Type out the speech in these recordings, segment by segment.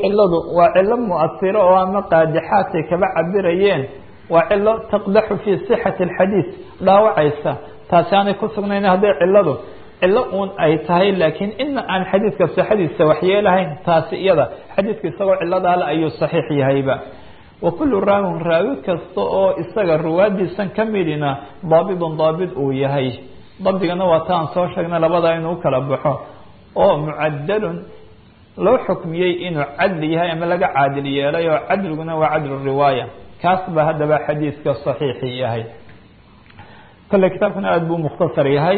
ciladu waa cilo muasiro oo ama qaadixaadkay kaba cabirayeen waa cilo taqdaxu fii sixati alxadiid dhaawacaysa taasi aanay ku sugnayn hadday ciladu cilo uun ay tahay laakiin ina aan xadiidka sixadiisa waxyeelahayn taasi iyada xadiidku isagoo ciladaale ayuu saxiix yahayba wa kullu raawin raawi kasta oo isaga ruwaadiisan ka midina daabidun daabid uu yahay dabdigana waa ta aan soo sheegnay labadaa inuu kala baxo oo mucadalun loo xukmiyey inuu cadli yahay ama laga caadil yeelay oo cadliguna waa cadlu riwaaya kaas ba haddaba xadiidka saxiixi yahay kole kitaabkuna aada buu mukhtasar yahay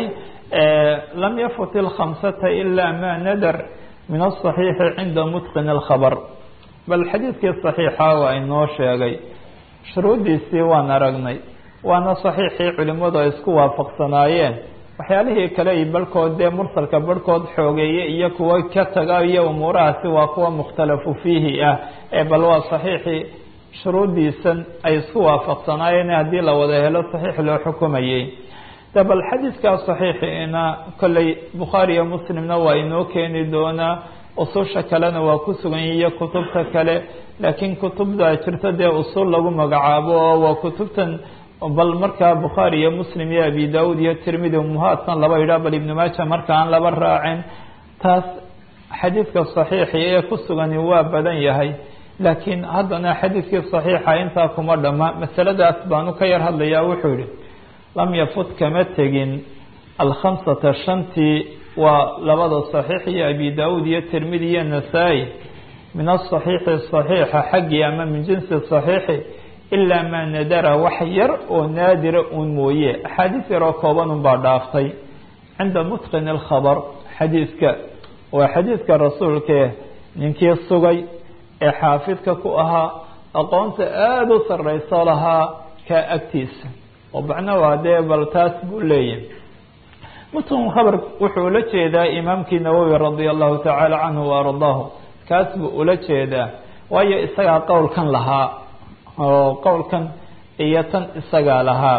lam yafut ilkhamsata ila ma nadar min aلصaxiixi cinda mutqin اlkhabr bal xadiidkii saxiixa waa inoo sheegay shuruuddiisii waan aragnay waana saxiixii culimadu ay isku waafaqsanaayeen waxyaalihii kale i barhkood dee mursalka barhkood xoogeeye iyo kuwo ka taga iyo umuurahaasi waa kuwa mukhtalafu fiihi ah ee bal waa saxiixii shuruuddiisan ay isku waafaqsanaayeen haddii la wada helo saxiix loo xukumayey de bal xadiidkaa saxiixiina kolley bukhaari iyo muslimna waa inoo keeni doonaa ususha kalena waa ku sugan iyo kutubta kale laakiin kutubda jirto dee usul lagu magacaabo oo waa kutubtan bal markaa bukhaari iyo muslim iyo abi daud iyo tirmidi umuhaadkan laba yidhah bal ibnu maaja marka aan laba raacin taas xadiidka saxiixi ee ku sugani waa badan yahay laakiin haddana xadiidkii saxiixa intaa kuma dhama masaladaas baanu ka yar hadlayaa wuxuu yihi lam yafut kama tegin alkhamsata shantii waa labada saxiix iyo abi daud iyo tirmidi iyo nasaa-i min asaxiixi saxiixa xaggii ama min jinsi saxiixi ilaa maa nadara wax yar oo naadira uun mooye axaadiis yaroo kooban unbaa dhaaftay cinda mutqin alkhabar xadiidka waa xadiidka rasuulkae ninkii sugay ee xaafidka ku ahaa aqoonta aada u sarrayso lahaa kaa agtiisa oo macna waa dee bal taas buu leeyahay mutqin khabar wuxuu ula jeedaa imaamkii nawowi radia allahu tacaala canhu wa ardaahu kaas buu ula jeedaa waayo isagaa qowlkan lahaa oo qowlkan iyo tan isagaa lahaa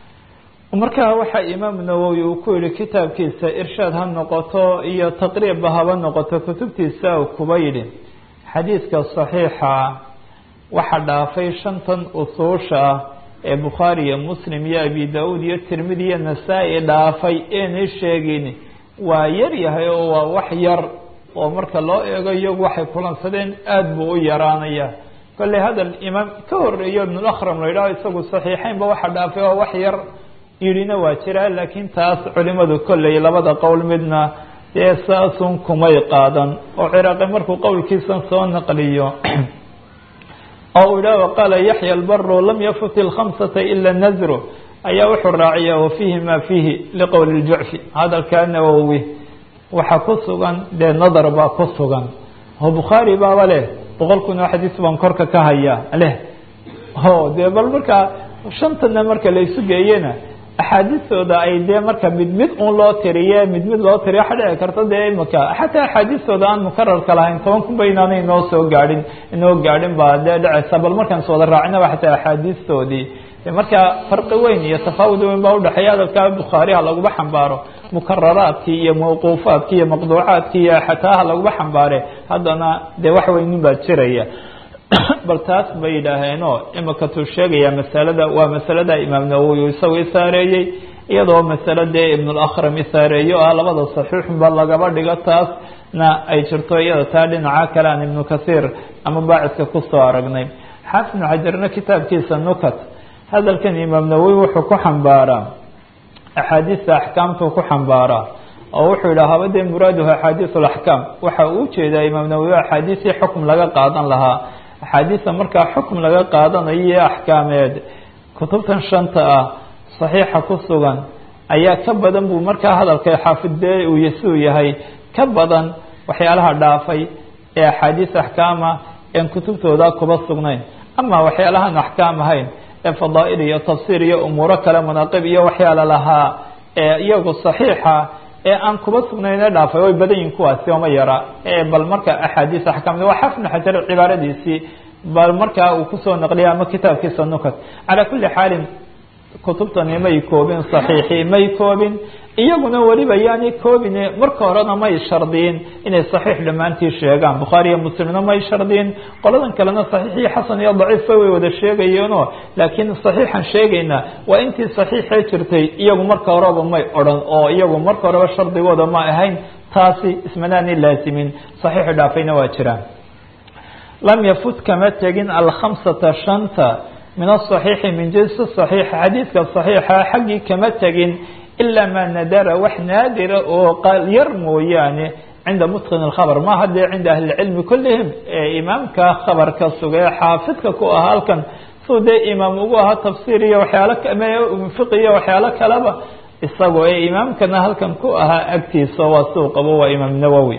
markaa waxaa imaamu nawowi uu ku yihi kitaabkiisa irshaad ha noqoto iyo taqriibba haba noqoto kutubtiisa uu kuba yidhi xadiidka saxiixa waxa dhaafay shantan usuusha ah ee bukhaari iyo muslim iyo abi da-uud iyo tirmidi iyo nasaa-i dhaafay eenay sheegin waa yar yahay oo waa wax yar oo marka loo eego iyagu waxay kulansadeen aada buu u yaraanaya kolley hadal imaam ka horeeyo ibnulakram la yidhaho isagu saxiixeynba waxa dhaafay oo wax yar yidhina waa jiraa laakiin taas culimadu kolley labada qowl midna dee saasun kumay qaadan oo ciraaqi markuu qowlkiisan soo naqliyo oo uu yidhaha waqaala yaxya albaru lam yafut ilkhamsata ila nazru ayaa wuxuu raaciya wafiihi ma fiihi liqowli ljucfi hadalkaa nawowi waxa ku sugan dee nadar baa ku sugan oo bukhaari baaba leh boqol kun oo xadiis baan korka ka hayaa leh o dee bal markaa shantana marka la isu geeyena axaadiistooda ay dee marka mid mid un loo tiriye mid mid loo tiriye waxa dhici karta dee imika xataa axaadiistooda aan mukararka lahayn toban kun ba inaanay inoo soo gaadhin inoo gaadhin baa dee dheceysa bal markaan is wada raacinaba xataa axaadiistoodii marka farqi weyn iyo tafaawud weyn baa udhexeeya hadalkaa bukhaariha laguma xambaaro mukararaadkii iyo mawquufaadkii iyo maqduucaadkii iyo xataa ha laguma xambaare haddana dee wax weynin baa jiraya bal taas bay yidhaaheenoo imika tuu sheegaya masalada waa masalada imaam nawowi isagu isaareeyey iyadoo masale dee ibnulakram isaareeyo ah labada saxiixunba lagaba dhigo taasna ay jirto iyada taa dhinaca kale aan ibnu kathiir ama baacidka kusoo aragnay xaafid ibnu xajarna kitaabkiisa nukat hadalkan imaam nawowi wuxuu ku xambaaraa axaadiista axkaamtuu ku xambaaraa oo wuxuu yidhaha haba dee muraaduhu axaadiis alaxkaam waxa uu ujeedaa imaam nawowi axaadiisii xukm laga qaadan lahaa axaadiista markaa xukm laga qaadanayo iyo axkaameed kutubtan shanta ah saxiixa ku sugan ayaa ka badan buu markaa hadalka xaafidee uu yasuu yahay ka badan waxyaalaha dhaafay ee axaadiis axkaama een kutubtooda kuba sugnayn ama waxyaalahaan axkaam ahayn ee fadaa'il iyo tafsiir iyo umuuro kale manaaqib iyo waxyaala lahaa ee iyagu saxiixa ee aan kuba sugnayn ee dhaafay way badan yihin kuwaasi ooma yara bal marka axaadiis axkaamda waa xafnu xajar cibaaradiisii bal markaa uu kusoo naqliya ama kitaabkiisa nukat calaa kuli xaalin kutubtani may koobin saxiixii may koobin iyaguna weliba yaani koobine marka horena may shardiyin inay saxiix dhammaantii sheegaan bukhaari iyo muslimna may shardiyin qoladan kalena saxiixii xasan iyo daciifba way wada sheegayeenoo laakiin saxiixan sheegayna waa intii saxiixee jirtay iyagu marka horeba may odhan oo iyagu marka horeba shardigooda ma ahayn taasi ismanaani laazimin saxiixi dhaafayna waa jiraan lam yafut kama tegin alkhamsata shanta min asaxiixi min jinsi saxiix xadiidka saxiixa xaggii kama tegin ilaa maa nadara wax naadira oo yar mooyaane cinda mutqin اkhabr ma hadee cinda ahli اcilmi kullihim ee imaamka khabarka sugee xaafidka ku ahaa halkan suu dee imaam ugu ahaa tafsiir iyo waxyaalo fiqi iyo waxyaalo kaleba isagoo ee imaamkana halkan ku ahaa agtiisa waa suu qabo waa imaam nawowi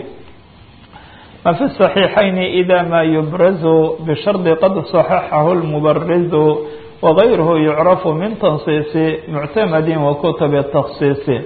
ma fi صaxiixayn ida ma yubrazu bishardi qad صaxaxahu اlmubarizu wغayruhu yucrafu min tansiisi muctamadi wa kutubi taksiisi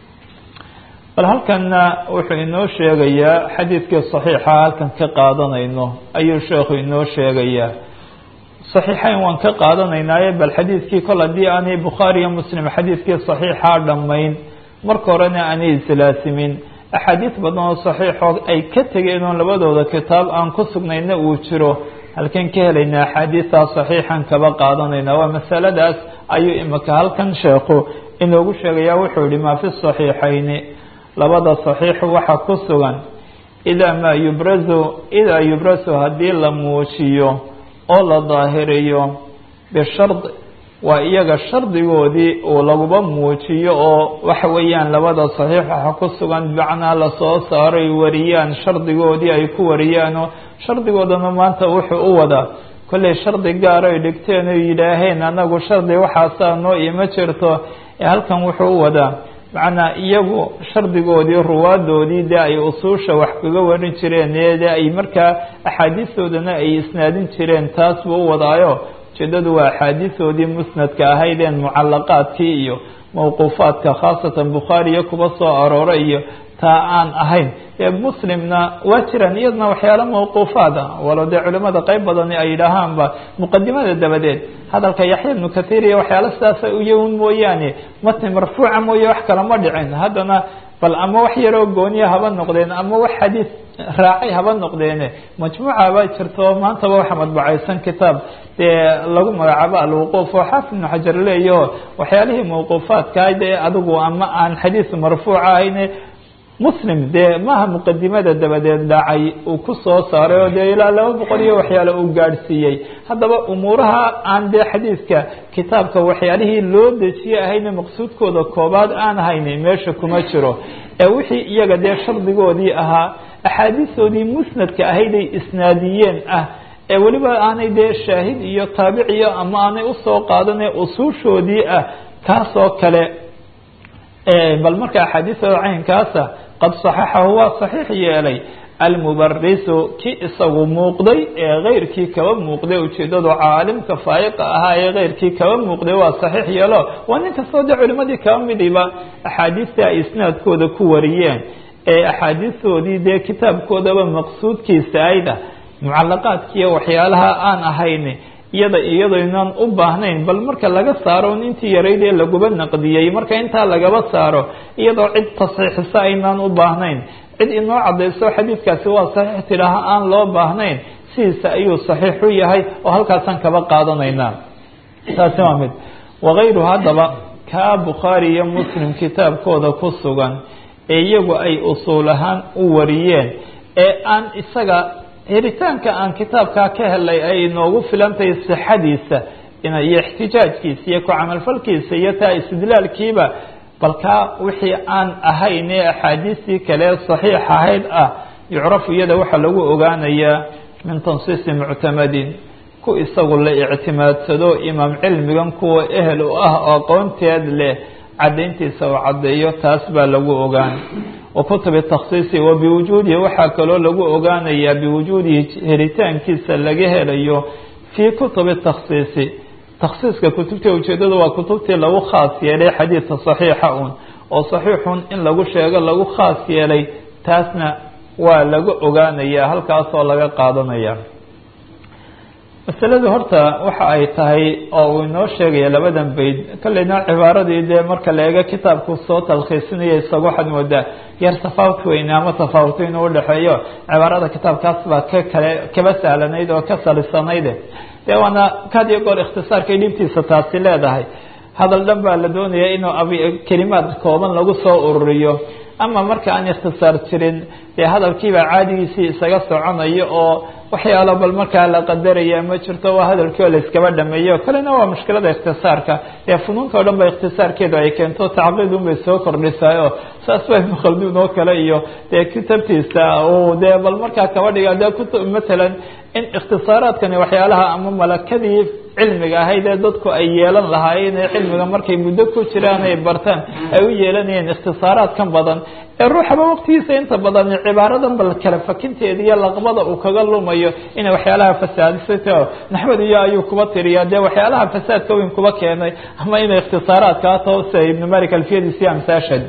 bal halkanna wuxuu inoo sheegayaa xadiidkii صaxiixa halkan ka qaadanayno ayuu sheekhu inoo sheegayaa صaxiixayn waan ka qaadanaynaaye bal xadiidkii kol haddii aanay bukhaari iyo muslim xadiidkii صaxiixa dhammayn marka horena aanay islaasimin axaadiis badan oo saxiixoo ay ka tegeen oo labadooda kitaab aan ku sugnayna uu jiro halkan ka helaynaa axaadiistaa saxiixan kaba qaadanayna waa masaladaas ayuu imika halkan sheekhu inoogu sheegaya wuxuu yihi maa fi صaxiixayni labada صaxiixu waxa ku sugan idaa maa yubrazu idaa yubrazu haddii la muujiyo oo la daahiriyo bishard waa iyaga shardigoodii uu laguba muujiyo oo waxa weeyaan labada saxiix waxa ku sugan bimacnaa lasoo saaray wariyaan shardigoodii ay ku wariyaanoo shardigoodana maanta wuxuu u wadaa kollay shardi gaar ay dhigteen oo yidhaaheen anagu shardi waxaasaa noo ima jirto ee halkan wuxuu u wadaa macnaa iyagu shardigoodii ruwaadoodii dee ay usuusha wax kaga warin jireen ee dee ay markaa axaadiistoodana ay isnaadin jireen taas buu u wadaayo ujeedadu waa axaadiisoodii musnadka ahaydeen mucalaqaadkii iyo mawquufaadka khaasatan bukhaariya kuba soo aroora iyo taa aan ahayn ee muslimna waa jiraan iyadna waxyaalo mawquufaad ah walo dee culimada qeyb badani ay yidhaahaanba muqadimada dabadeed hadalka yaxya ibnu kathiir iyo waxyaalo sidaasa uyawn mooyaane matni marfuuca mooye wax kale ma dhicin haddana bal ama wax yaroo gooniya haba noqdeen ama wax xadiis raacay haba noqdeene majmuuca baa jirto maantaba waxa madbacaysan kitaab dee lagu magacaabo alwuquuf oo xaafid ibnu xajar leeyaho waxyaalihii mawquufaadka dee adigu ama aan xadiis marfuuca ahayne muslim dee maaha muqadimada dabadeed dhacay uu ku soo saaray oo dee ilaa laba boqol iyo waxyaalo uu gaadhsiiyey haddaba umuuraha aan dee xadiidka kitaabka waxyaalihii loo dejiye ahayne maqsuudkooda koobaad aan hayni meesha kuma jiro ee wixii iyaga dee shardigoodii ahaa axaadiistoodii musnadka ahayday isnaadiyeen ah ee weliba aanay dee shaahid iyo taabiciyo ama aanay usoo qaadane usuushoodii ah kaasoo kale bal marka axaadiistada caynkaasa qad صaxaxahu waa صaxiix yeelay almubarisu ki isagu muuqday ee keyrkii kaba muuqday ujeedadu caalimka faa'iqa ahaa ee keyrkii kaba muuqday waa صaxiix yeelo waa nin kastoo dee culimadii kaba midiba axaadiistii ay isnaadkooda ku wariyeen ee axaadiistoodii dee kitaabkoodaba maqsuudkiisa ayda mucalaqaadkiiyo waxyaalaha aan ahayn iyada iyadoynaan u baahnayn bal marka laga saaro intii yarayd ee laguba naqdiyey marka intaa lagaba saaro iyadoo cid tasxiixisa aynaan u baahnayn cid inoo cadayso xadiidkaasi waa saxiix tidhaaha aan loo baahnayn sidiisa ayuu saxiix u yahay oo halkaasaan kaba qaadanaynaa taasi waa mid wakayru haddaba kaa bukhaari iyo muslim kitaabkooda ku sugan ee iyagu ay usuul ahaan u wariyeen ee aan isaga helitaanka aan kitaabkaa ka helay ay inoogu filantahay sixadiisa iyo ixtijaajkiisa iyo ku camalfalkiisa iyo taa istidlaalkiiba balkaa wixii aan ahayn ee axaadiistii kale saxiix ahayd ah yucrafu iyada waxaa lagu ogaanayaa min tansiisi muctamadin ku isagu la ictimaadsado imaam cilmigan kuwa ehel u ah oo aqoonteed leh caddayntiisa uu caddeeyo taas baa lagu ogaan wakutubi takhsiisi wa biwujuudihi waxaa kaloo lagu ogaanayaa biwujuudihi helitaankiisa laga helayo fii kutubi takhsiisi takhsiiska kutubtii ujeedada waa kutubtii lagu khaas yeelay xadiidka saxiixa un oo saxiixun in lagu sheego lagu khaas yeelay taasna waa laga ogaanayaa halkaasoo laga qaadanaya masaladu horta waxa ay tahay oo uu inoo sheegaya labadan bayd kolleyna cibaaradii dee marka la eego kitaabku soo talkhiisinaya isaga waxaad moodaa yar tafaawut weyne ama tafaawuto inuu udhexeeyo cibaarada kitaabkaas baa ka kale kaba sahlanayd oo ka salisanayd dee waana kad iyo goor ikhtisaarkay dhibtiisa taasi leedahay hadal dhan baa la doonaya inuu kelimaad kooban lagu soo ururiyo ama marka aan ikhtisaar jirin dee hadalkiibaa caadigiisii isaga soconayo oo waxyaalo bal markaa la qadaraya ma jirto waa hadalkii oo la iskaba dhameeyo kalena waa mushkilada ikhtisaarka dee funuunta o dhan ba ikhtisaarkeedu ay keento tacqiid un bay soo kordhisaay oo saas ba ibnu khalduun oo kale iyo dee kitabtiisa uu dee bal markaa kaba dhiga dee kut matalan in ikhtisaaraadkani waxyaalaha ama malakadii cilmiga ahayd ee dadku ay yeelan lahaayeen ee cilmiga markay muddo ku jiraan ay bartaan ay u yeelanayeen ikhtisaaraadkan badan ee ruuxaba waqtigiisa inta badan cibaaradan bal kala fakinteeda iyo laqbada uu kaga lumayo inay waxyaalaha fasaadisata naxmed iyo ayuu kuba tiriyaa dee waxyaalaha fasaadka weyn kuba keenay ama inay ikhtisaaraadkaa tao sia ibnu malik alfiyadiisi amsaashad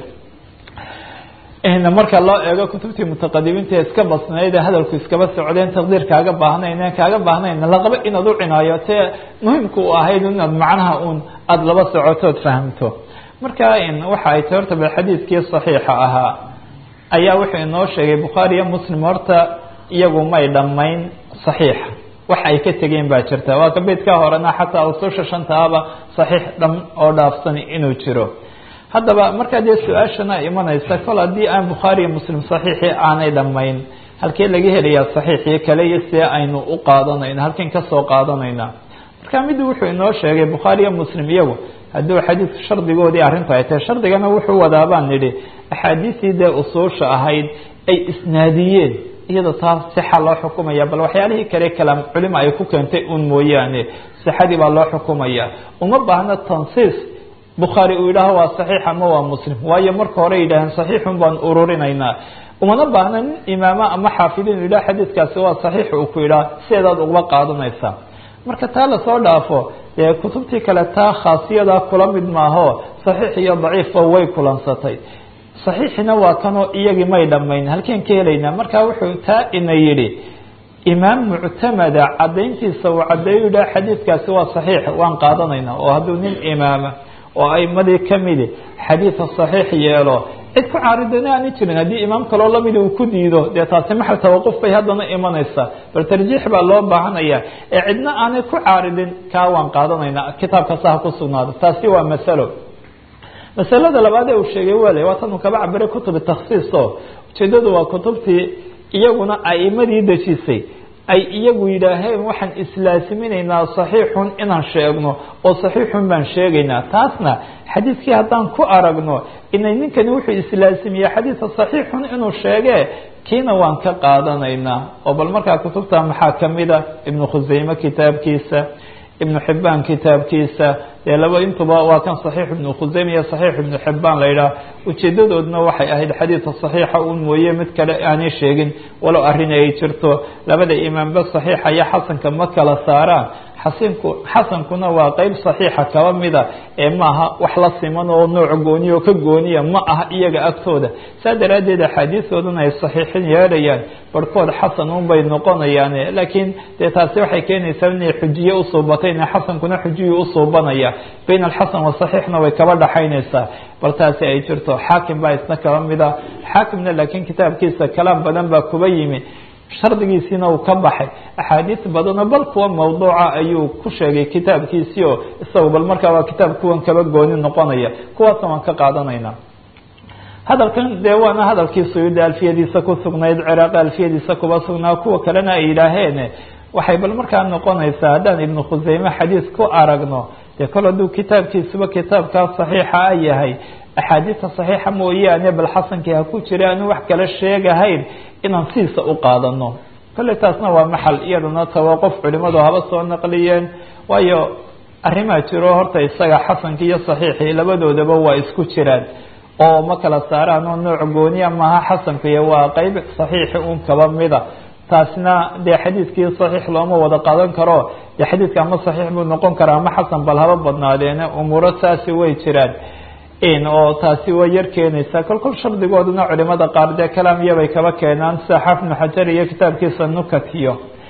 marka loo eego kutubtii mutaqadimiinta ee iska basnayd ee hadalku iskaba socdeen taqdiir kaaga baahnayn en kaaga baahnayn laqaba inaad u cinaayo te muhimka u ahayd inaad macnaha uun aada laba socotood fahamto marka waxa ay tahy horta bal xadiidkii saxiixa ahaa ayaa wuxuu inoo sheegay bukhaari iyo muslim horta iyagu may dhammayn saxiixa wax ay ka tegeen baa jirta waa ka beydka horena xataa ususha shantaaba saxiix dham oo dhaafsan inuu jiro haddaba markaa dee su-aashana imanaysa kol haddii aan bukhaari iyo muslim saxiixii aanay dhammayn halkee laga helayaa saxiixii kale iyo see aynu u qaadanayna halkan kasoo qaadanayna marka middu wuxuu inoo sheegay bukhaari iyo muslim iyagu hadduu xadiidku shardigoodii arrintu ay tahay shardigana wuxuu wadaa baan nidhi axaadiistii dee usuusha ahayd ay isnaadiyeen iyada taas sixa loo xukumaya bal waxyaalihii kale kalaam culima ay ku keentay un mooyaane sixadii baa loo xukumaya uma baahna tansiis bukhaari uu yidhaaho waa saxiix ama waa muslim waayo marka hore yidhaaheen saxiixun baan ururinaynaa umana baahna nin imaama ama xaafidin u yidhaha xadiidkaasi waa saxiix uu ku yidhaha sideedaad ugaba qaadanaysaa marka taa lasoo dhaafo dee kutubtii kale taa khaasiyadaa kula mid maaho saxiix iyo daciifba way kulansatay saxiixina waa kanoo iyagii may dhammayn halkeen ka helaynaa marka wuxuu taa ina yidhi imaam muctamada cadayntiisa uu cadeeyo yidhaha xadiidkaasi waa saxiix waan qaadanaynaa oo hadduu nin imaama oo aimadii kamidi xadiida saxiix yeelo cid ku caaridana aani jirin haddii imaam kaloo lamidi uu ku diido dee taasi maxal tawaquf bay haddana imanaysaa bal tarjiix baa loo baahanaya ee cidna aanay ku caaridin kaa waan qaadanaynaa kitaabkasa ha ku sugnaado taasi waa masalo masalada labaad ee uu sheegay wale waa tanu kaba cabiray kutubi takhsiiso ujeedadu waa kutubtii iyaguna aimadii dejisay ay iyagu yidhaaheen waxaan islaasiminaynaa saxiixun inaan sheegno oo saxiixun baan sheegaynaa taasna xadiidkii haddaan ku aragno inay ninkani wuxuu islaasimiye xadiidka saxiixun inuu sheegee kiina waan ka qaadanaynaa oo bal markaa kutubta maxaa kamida ibnu khuseyme kitaabkiisa ibnu xibaan kitaabkiisa dee laba intuba waa kan saxiix ibnu khuseyme iyo saxiix ibnu xibaan la yidhaah ujeedadoodna waxay ahayd xadiidka saxiixa un mooye mid kale aanay sheegin walow arrin ay jirto labada imaamba saxiixa iyo xasanka ma kala saaraan xasinku xasankuna waa qeyb saxiixa kaba mida ee maaha wax la siman oo nooc gooniya oo ka gooniya ma aha iyaga agtooda saa daraaddeed axaadiistoodana ay saxiixin yeedhayaan barhkood xasan unbay noqonayaan laakiin dee taasi waxay keenaysaa inay xujiye usuubatay ina xasankuna xujiyu usuubanaya bayn alxasan wasaxiixna way kaba dhaxaynaysaa bal taasi ay jirto xaakim baa isna kaba mida xaakimna laakiin kitaabkiisa kalaam badan baa kuba yimi shardigiisiina uu ka baxay axaadiis badanoo bal kuwa mawduuca ayuu ku sheegay kitaabkiisii oo isaga bal markaa waa kitaab kuwan kaba gooni noqonaya kuwaasna waan ka qaadanaynaa hadalkan dee waana hadalkii suyuudi alfiyadiisa ku sugnayd ciraaqi alfiyadiisa kuba sugnaa kuwa kalena ay yidhaaheen waxay bal markaa noqonaysaa haddaan ibnu khuseyme xadiis ku aragno dee kol hadduu kitaabkiisuba kitaabkaa saxiixa a yahay axaadiista saxiixa mooyaane bal xasankii ha ku jira aanu wax kala sheegahayn inaan sidiisa u qaadano kolley taasna waa maxal iyadana tawaqof culimadu haba soo naqliyeen waayo arrimaa jiro horta isaga xasankii iyo saxiixii labadoodaba waa isku jiraan oo ma kala saaraan oo nooc gooniya maaha xasankuiy waa qeyb saxiixi un kaba mida taasna dee xadiidkii saxiix looma wada qaadan karo dee xadiidka ama saxiix buu noqon karaa ama xasan bal haba badnaadeene umuuro saasi way jiraan oo taasi way yar keenaysaa kol kol shardigooduna culimada qaar dee kalaam iyabay kaba keenaan sida xaafid ibnu xajar iyo kitaabkiisa nukat iyo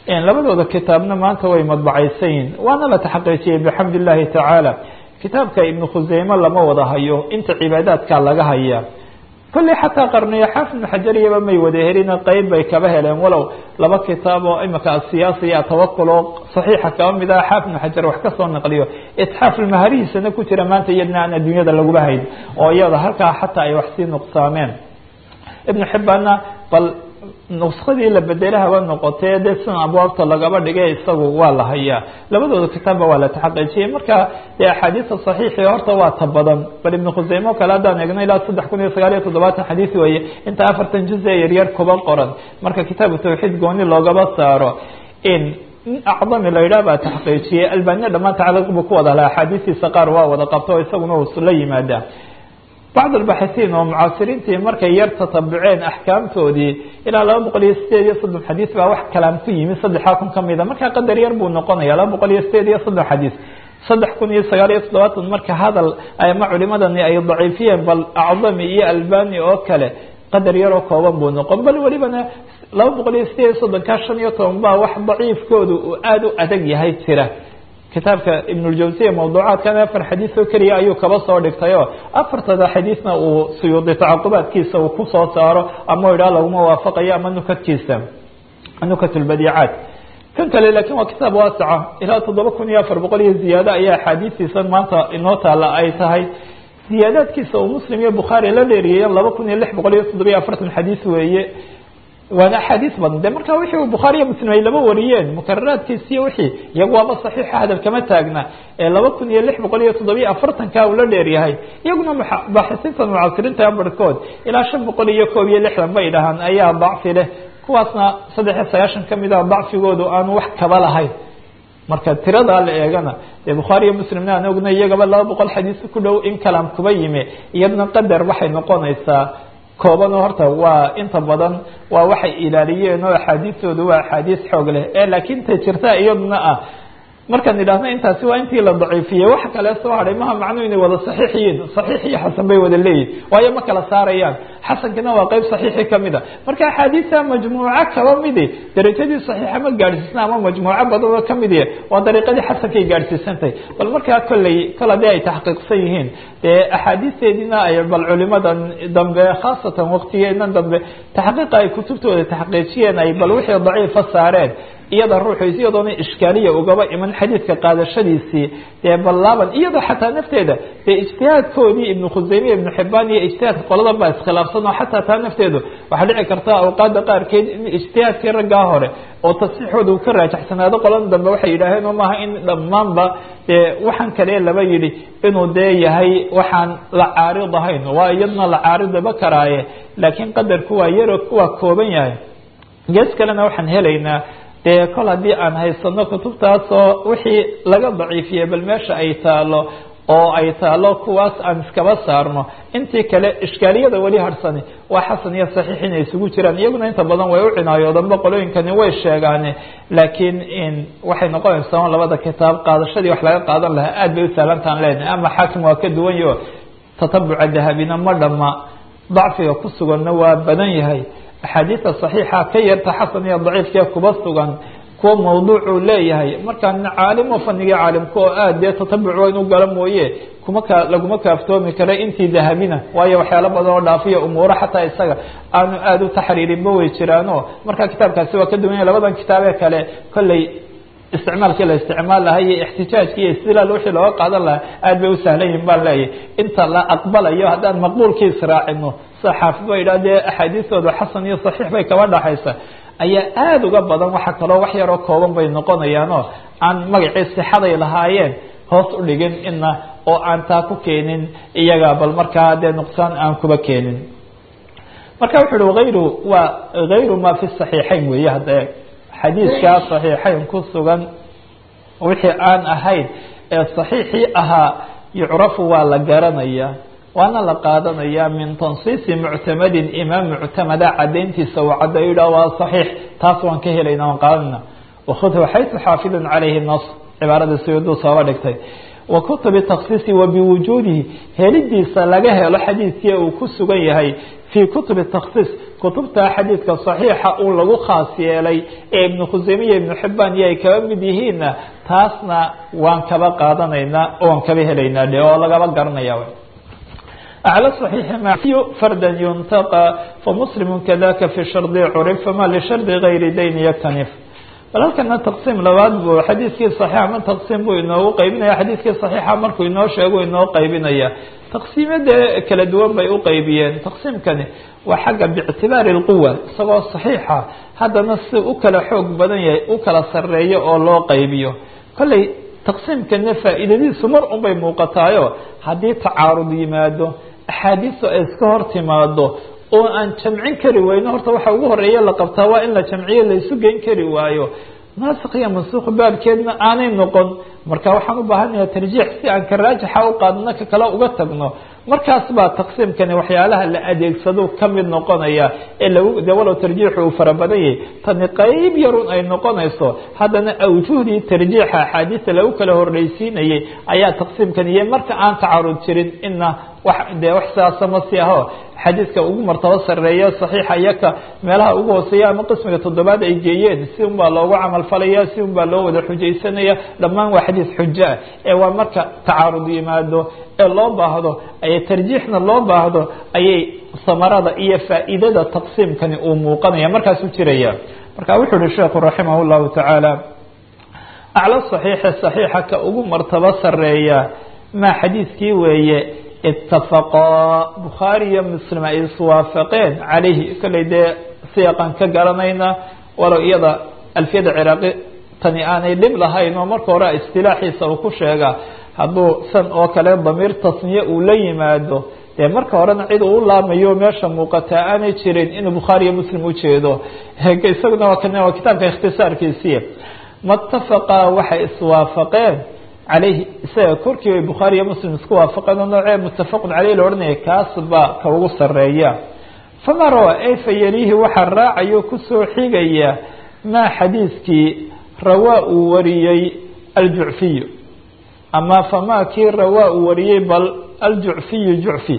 labadooda kitaabna maanta way madbacaysan yihin waana la taxaqiijiyey bixamd illahi tacaala kitaabka ibnu khuseyme lama wada hayo inta cibaadaadka laga haya kolley xataa qarniyo xaafid ibnu xajariyaba may wada helin qeyb bay kaba heleen walow laba kitaab oo imika asiyaasa iyo atawakul oo saxiixa kaba mid ah xaafid ibnu xajar wax kasoo naqliyo itxaaf ilmaharihiisana ku jira maanta iyadna aan adduunyada laguba hayn oo iyada halkaa xataa ay wax sii nuqsaameen ibnu xibbaanna bal nuskadii la bedela haba noqotee dee sidan abwaabta lagaba dhigay isagu waa la hayaa labadooda kitaabba waa la taxaqiijiyey marka dee axaadiista saxiixi horta waa ta badan bal ibnu khuseyme o kale haddaan eegno ilaa saddex kun iyo sagaal iyo toddobaatan xadiis weeye inta afartan juz ee yaryar kuba qoran marka kitaabu tawxiid gooni loogaba saaro in acdami la yidhah baa taxqiijiyey albaniya dhammaan tacliiq buu ku wada laha axaadiistiisa qaar waa wada qabto o isaguna uu la yimaada bacd albaxitiin oo mucaasiriintii markay yar tatabuceen axkaamtoodii ilaa laba boqol iyo sideed iyo soddon xadiis baa wax kalaam ku yimi saddexaa kun kamida markaa qadar yar buu noqonaya laba boqol iyo sideed iyo soddon xadiis saddex kun iyo sagaal iyo toddobaatan marka hadal ama culimadani ay daciifiyeen bal acdami iyo albani oo kale qadar yaroo kooban buu noqon bal welibana laba boqol iyo sideed iyo soddonkaa shan iyo toban baa wax daciifkoodu uu aada u adag yahay jira kitaabka ibnuljawsiya mawduucaadkan afar xadiis oo keliya ayuu kaba soo dhigtay oo afartada xadiisna uu suyuudi tacaqubaadkiisa uu kusoo saaro ama idhaa laguma waafaqayo ama nukadkiisa nukat lbadiicaat kan kale laakin waa kitaab waasaca ilaa toddoba kun iyo afar boqol iyo ziyaado ayaa axaadiistiisan maanta inoo taala ay tahay ziyaadaadkiisa uu muslim iyo bukhaari la dheeriyeen laba kun iyo lix boqol iyo toddoba iyo afartan xadiis weeye waana axaadiis badan de marka wixii bukhaariya muslim ay laba wariyeen mukararaadkiisiyo wixii iyagu waaba saxiixa hadal kama taagna ee laba kun iyo lix boqol iyo toddobiyo afartanka uu la dheeryahay iyaguna baaxisiinta mucaasiriinta barhkood ilaa shan boqol iyo koob iyo lixdan bay dhahaan ayaa dacfi leh kuwaasna saddex iyo sagaashan kamid a dacfigoodu aanu wax kaba lahayn marka tiradaa la eegana dee bukhaariyo muslimna aan ogna iyagaba laba boqol xadiis ku dhow in kalaam kuba yimi iyadna qadar waxay noqonaysaa kooban horta waa inta badan waa waxay ilaaliyeen oo axaadiistooda waa axaadiis xoog leh ee laakiin ta jirta iyaduna ah markaan idhaahno intaasi waa intii la daciifiyey wax kale soo hadhay maha macnuu inay wada saxiix yihiin saxiix iyo xasan bay wada leeyihin waayo ma kala saarayaan xasankina waa qeyb saxiixi kamid a marka axaadiista majmuuco kaba midi darajadii saxiixa ma gaadhsiisna ama majmuuco badan oo kamid yahe waa dariiqadii xasankay gaadhsiisantahay bal markaa kolley kol haddii ay taxqiiqsan yihiin dee axaadiisteediina ay bal culimadan dambe khaasatan waqtigeena dambe taxqiiqa ay kutubtooda taxqiijiyeen ay bal wixii daciifa saareen iyada ruuxu iyadoona ishkaaliya ugaba iman xadiidka qaadashadiisii dee ballaaban iyadoo xataa nafteeda dee ijtihaadkoodii ibnu khuseyme ibnu xibaan iyo ijtihaadka qoladan baa iskhilaafsan oo xataa taa nafteedu waxaa dhici karta awqaada qaarkeed in ijtihaadkii raggaa hore oo tasxiixooda uu ka raajaxsanaado qoladan dambe waxay yidhaaheen oo maaha in dhammaanba dee waxaan kale laba yidhi inuu dee yahay waxaan la caarid ahayn waa iyadna la caaridaba karaaye laakiin qadarku waa yaro waa kooban yahay gees kalena waxaan helaynaa dee kol haddii aan haysano kutubtaasoo wixii laga daciifiyey bal meesha ay taalo oo ay taalo kuwaas aan iskaba saarno intii kale ishkaaliyada weli harsani waa xasan iyo saxiix inay isugu jiraan iyaguna inta badan way u cinaayoodamba qolooyinkani way sheegaane laakiin waxay noqonaysaa on labada kitaab qaadashadii wax laga qaadan lahaa aad bay u sahlantaan leenahay ama xaakim waa ka duwan yaho tatabuca dahabina ma dhama dacfiga ku suganna waa badan yahay axaadiista saxiixa ka yarta xasan iyo daciifkee kuba sugan kuwa mawduucuu leeyahay markaa caalim oo fanigii caalimka oo aad dee tatabuc waa inuu galo mooye kuma ka laguma kaaftoomi kara intii dahabina waayo waxyaalo badan oo dhaafiya umuuro xataa isaga aanu aada u taxriirinba way jiraano marka kitaabkaasi waa ka duwanya labadan kitaabee kale kolley isticmaalkii la isticmaal lahaa iyo ixtijaajki iyo istilaal wixii looga qaadan lahaa aad bay u sahlan yihin baan leeyahy inta la aqbalayo haddaan maqbuulkii israacino sida xaafid ba yidhah dee axaadiistooda xasan iyo saxiix bay kaba dhaxaysa ayaa aada uga badan waxa kaloo wax yaroo kooban bay noqonayaanoo aan magacii sixaday lahaayeen hoos u dhigin ina oo aan taa ku keenin iyaga bal markaa dee nuqsaan aan kuba keenin marka wuxu uhi hayru waa hayru ma fi saxiixayn weeye hadda xadiidkaa saxiixayn ku sugan wixii aan ahayn ee saxiixii ahaa yucrafu waa la garanaya waana la qaadanaya min tansiisi muctamadin imaam muctamada cadayntiisa uu cadayda waa saxiix taas waan ka helayna waan qaadanayna wakhudhu xaysu xaafidun calayhi nas cibaarada suyuuduu sooba dhigtay wa kutubi taksiisi wa biwujuudihi helidiisa laga helo xadiidkii uu ku sugan yahay fii kutubi taksiis kutubta xadiidka saxiixa uu lagu khaas yeelay ee ibnu khuseyme iyo ibnu xibaan iyo ay kaba mid yihiinna taasna waan kaba qaadanaynaa waan kaba helaynaa dhe oo lagaba garanaya أعلى صحيح معي فردا ينتقى فمسلم كذاك في شرط عرف فما لشرط غير دين يكتنف bal halkana taqsiim labaad buu xadiidkii saxiixa ma taqsiim buu inoogu qaybinaya xadiidkii saxiixa markuu inoo sheego inoo qaybinaya taqsiimada kala duwan bay u qaybiyeen taqsiimkani waa xagga biictibaari lquwa isagoo saxiixa haddana si u kala xoog badan yahay u kala sareeyo oo loo qaybiyo kolley taqsiimkana faa'iidadiisu mar un bay muuqataayo haddii tacaarud yimaado axaadiistu ay iska hor timaado oo aan jamcin kari wayno horta waxa ugu horeeya la qabtaa waa in la jamciyo laysu geyn kari waayo naasik iyo mansuuq baabkeedna aanay noqon marka waxaan u baahanayaa tarjiix si aan ka raajixa u qaadno ka kale uga tagno markaas baa taqsiimkani waxyaalaha la adeegsado ka mid noqonaya ee lagu de walow tarjiixu uu fara badan yahay tani qeyb yarun ay noqonayso haddana awjuhdii tarjiixa axaadiista lagu kala horreysiinayay ayaa taqsiimkani iyo marka aan tacarud jirin ina wax dee wax sidaasa ma si aho xadiidka ugu martabo sareeya saxiixa iyaka meelaha ugu hooseeya ama qismiga toddobaad ay geeyeen si un baa loogu camal falaya si un baa loo wada xujaysanaya dhammaan waa xadiis xujo ah ee waa marka tacaarud yimaado ee loo baahdo ayay tarjiixna loo baahdo ayay samarada iyo faa'iidada taqsiimkani uu muuqanaya markaasuu jiraya marka wuxuu uhi sheekhu raximah llahu tacaala aclo saxiixa saxiixa ka ugu martabo sareeya maa xadiiskii weeye itafaqaa bukhaari iyo muslim ay iswaafaqeen calayhi kolley dee siyaqan ka garanayna walow iyada alfiyada ciraaqi tani aanay dhib lahayn oo marka hore istilaaxiisa uu ku sheega hadduu san oo kale damiir tasniye uu la yimaado dee marka horena cid uu laamayo meesha muuqataa aanay jirin inuu bukhaari iyo muslim ujeedo isaguna waa kan waa kitaabka ikhtisaarkiisii matafaqa waxay iswaafaqeen calayhi isaga korkii bay bukhaari iyo muslim isku waafaqeen oo noocee muttafaqun caleyh la odhanaya kaas baa ka ugu sareeya fama rawa ay fayalihi waxaa raacayo kusoo xigaya maa xadiiskii rawaa uu wariyey aljucfiyu ama famaa kii rawaa uu wariyey bal aljucfiyu jucfi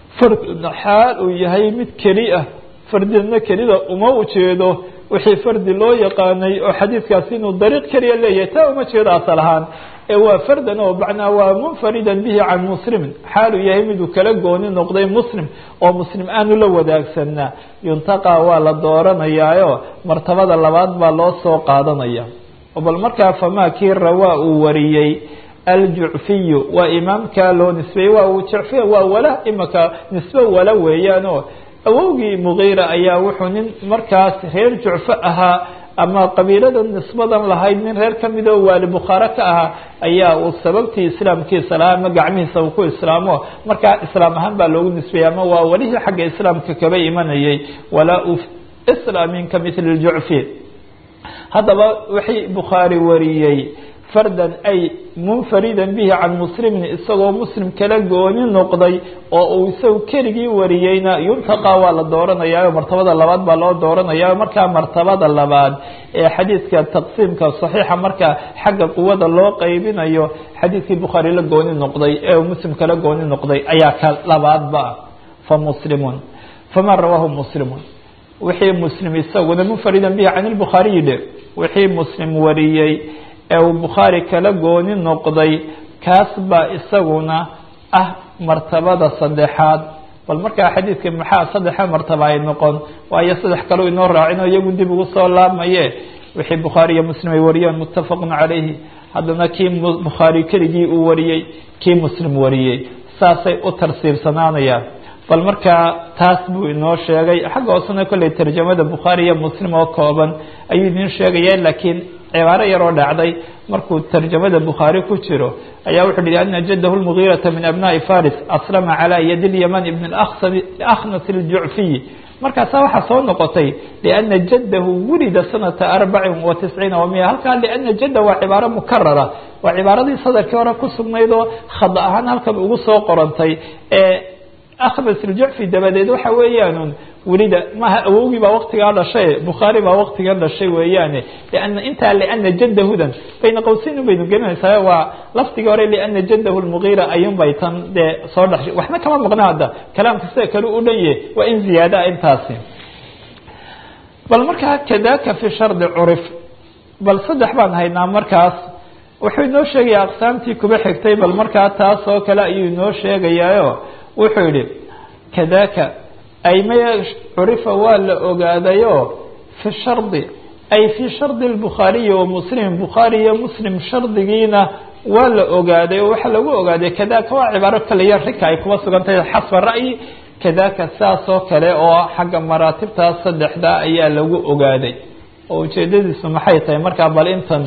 xaal uu yahay mid keli ah fardidna kelida uma ujeedo wixii fardi loo yaqaanay oo xadiidkaasi inuu dariiq keliya leeyahay taa uma jeedo asal ahaan ee waa fardan oo macnaa waa munfaridan bihi can muslimin xaaluu yahay miduu kala gooni noqday muslim oo muslim aanu la wadaagsanaa yuntaqaa waa la dooranayaayo martabada labaad baa loo soo qaadanaya bal markaa famaa kii rawaa uu wariyey aljucfiyu waa imaamkaa loo nisbeeyey waa uu jucfiya waa wala imaka nisbe wala weeyaanoo awowgii mugiira ayaa wuxuu nin markaas reer jucfo ahaa ama qabiilada nisbadan lahayd nin reer kamid oo waali bukhaare ka ahaa ayaa uu sababtii islaamkiisa lahaa ama gacmihiisa uu ku islaamo markaa islaam ahaan baa loogu nisbeeyey ama waa welihii xagga islaamka kaba imanayay walaa u islaamin ka mithli ljucfi haddaba wixii bukhaari wariyey fardan ay munfaridan bihi can muslimin isagoo muslim kala gooni noqday oo uu isagu keligii wariyeyna yuntaqaa waa la dooranayaayo martabada labaad baa loo dooranaya markaa martabada labaad ee xadiidka taqsiimka saxiixa marka xagga quwada loo qaybinayo xadiidkii bukhaari la gooni noqday ee uu muslim kala gooni noqday ayaa ka labaadba fa muslimun faman rawaahu muslimun wixii muslim isaguna munfaridan bihi can lbukhaariyi dhe wixii muslim wariyey ee uu bukhaari kala gooni noqday kaas baa isaguna ah martabada saddexaad bal markaa xadiidka maxaa saddexa martaba ay noqon waayo saddex kaleu inoo raacin oo iyagu dib ugu soo laabmaye wixii bukhaari iyo muslim ay wariyeen muttafaqun calayhi haddana kii bukhaari keligii uu wariyey kii muslim wariyey saasay u tarsiibsanaanayaan bal markaa taas buu inoo sheegay xagga hoosena kolley tarjamada bukhaari iyo muslim oo kooban ayuu idiin sheegaya laakiin cibaaro yaroo dhacday markuu tarjamada bukhaari ku jiro ayaa wuxu uhi ana jadahu lmugiirata min abnaai faris aslama calaa yadi lyaman ibn akhnas ljucfiyi markaasaa waxaa soo noqotay liana jadahu wulida sanata arbacin wa tisciina wa miya halkaa liana jadda waa cibaaro mukarara waa cibaaradii sadarkii hore ku sugnayd oo khada ahaan halkan ugu soo qorantay ee akhbas iljucfi dabadeed waxa weeyaan welida maaha awowgii baa waktigaa dhashay bukhaari baa waktiga dhashay weeyaane liana intaa liana jadahudan bayna qowseyn baynu gelinaysaa waa lafdigii hore liana jadahu lmugiira ayuun bay tan dee soo dhashay waxna kama maqna hadda kalaamka sida kale u dhan yahe waa in ziyaada intaasi bal markaa kadaka fi shardi curif bal saddex baan haynaa markaas wuxuu inoo sheegayaa aqsaamtii kuba xigtay bal markaa taas oo kale ayuu inoo sheegayaayo wuxuu yihi kadaka ay maya curifa waa la ogaadayo fi shardi ay fi shardi lbukhaariyi wa muslim bukhaari iyo muslim shardigiina waa la ogaaday oo waxaa lagu ogaaday kadaka waa cibaaro kaliya rika ay kuba sugan tahay xasba ra'yi kadaka saas oo kale oo xagga maraatibtaas saddexdaa ayaa lagu ogaaday oo ujeedadiisu maxay tahay markaa bal intan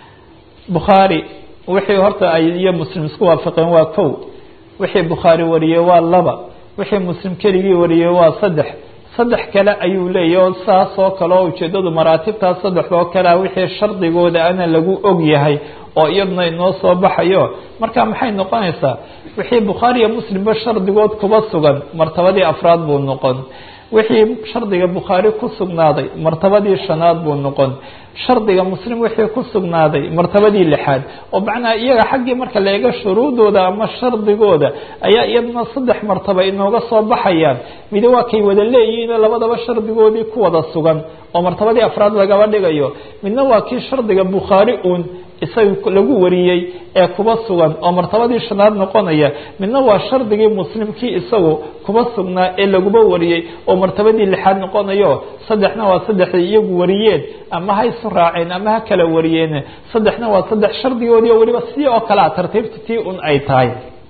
bukhaari wixii horta ay iyo muslim isku waafaqeen waa kow wixii bukhaari wariyey waa laba wixii muslim keligii wariyey waa saddex saddex kale ayuu leeyahy oo saas oo kale oo ujeedadu maraatibtaas saddexdoo kalea wixii shardigooda ana lagu og yahay oo iyaduna inoo soo baxayo marka maxay noqonaysaa wixii bukhaari iyo muslimba shardigood kuba sugan martabadii afraad buu noqon wixii shardiga bukhaari ku sugnaaday martabadii shanaad buu noqon shardiga muslim wixii ku sugnaaday martabadii lixaad oo macnaha iyaga xaggii marka la eego shuruudooda ama shardigooda ayaa iyaduna saddex martaba inooga soo baxayaan midi waa kay wada leeyihiinoo labadaba shardigoodii ku wada sugan oo martabadii afraad lagaba dhigayo midna waa kii shardiga bukhaari uun isaga lagu wariyey ee kuba sugan oo martabadii shanaad noqonaya midna waa shardigii muslimkii isagu kuba sugnaa ee laguba wariyey oo martabadii lixaad noqonayo saddexna waa saddexday iyagu wariyeen ama ha isu raaceen ama ha kala wariyeen saddexna waa saddex shardigoodii oo weliba si oo kalea tartiibta tii un ay tahay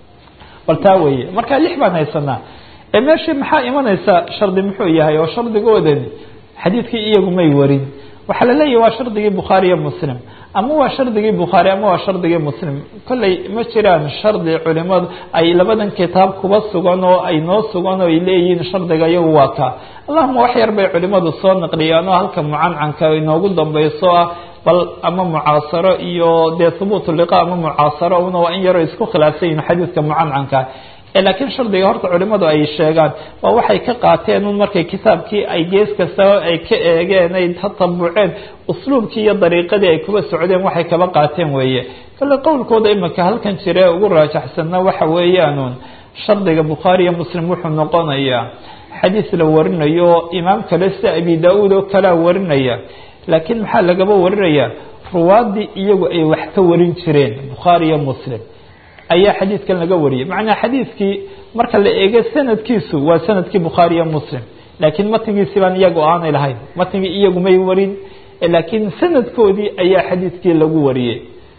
bal taa weeye marka lix baan haysanaa ee meeshii maxaa imanaysa shardi muxuu yahay oo shardigoodani xadiidkii iyagu may warin waxaa laleeyahy waa shardigii bukhaari iyo muslim ama waa shardigii bukhaari ama waa shardigii muslim kolley ma jiraan shardi culimadu ay labadan kitaab kuba sugan oo ay noo sugan oo ay leeyihiin shardiga iyagu waa ka allahuma wax yar bay culimadu soo naqliyaan oo halka mucancanka inoogu dambeyso ah bal ama mucaasaro iyo dee hubuut liqa ama mucaasaro una waa in yaroo isku khilaafsan yihin xadiidka mucancanka laakiin shardiga horta culimadu ay sheegaan waa waxay ka qaateen un markay kitaabkii ay gees kastaba ay ka eegeen ay tatabuceen usluubkii iyo dariiqadii ay kuba socdeen waxay kaba qaateen weeye kale qowlkooda imika halkan jire ugu raajaxsanna waxa weeyaanuun shardiga bukhaari iyo muslim wuxuu noqonayaa xadiis la warinayo imaam kale sida abi da-uud oo kalea warinaya laakiin maxaa lagaba warinayaa ruwaadii iyagu ay wax ka warin jireen bukhaari iyo muslim ayaa xadiidkan laga wariyay macnaa xadiidkii marka la eego sanadkiisu waa sanadkii bukhaari iyo muslim laakiin matnigiisi baan iyagu aanay lahayn matnigii iyagu may warin laakiin sanadkoodii ayaa xadiidkii lagu wariyey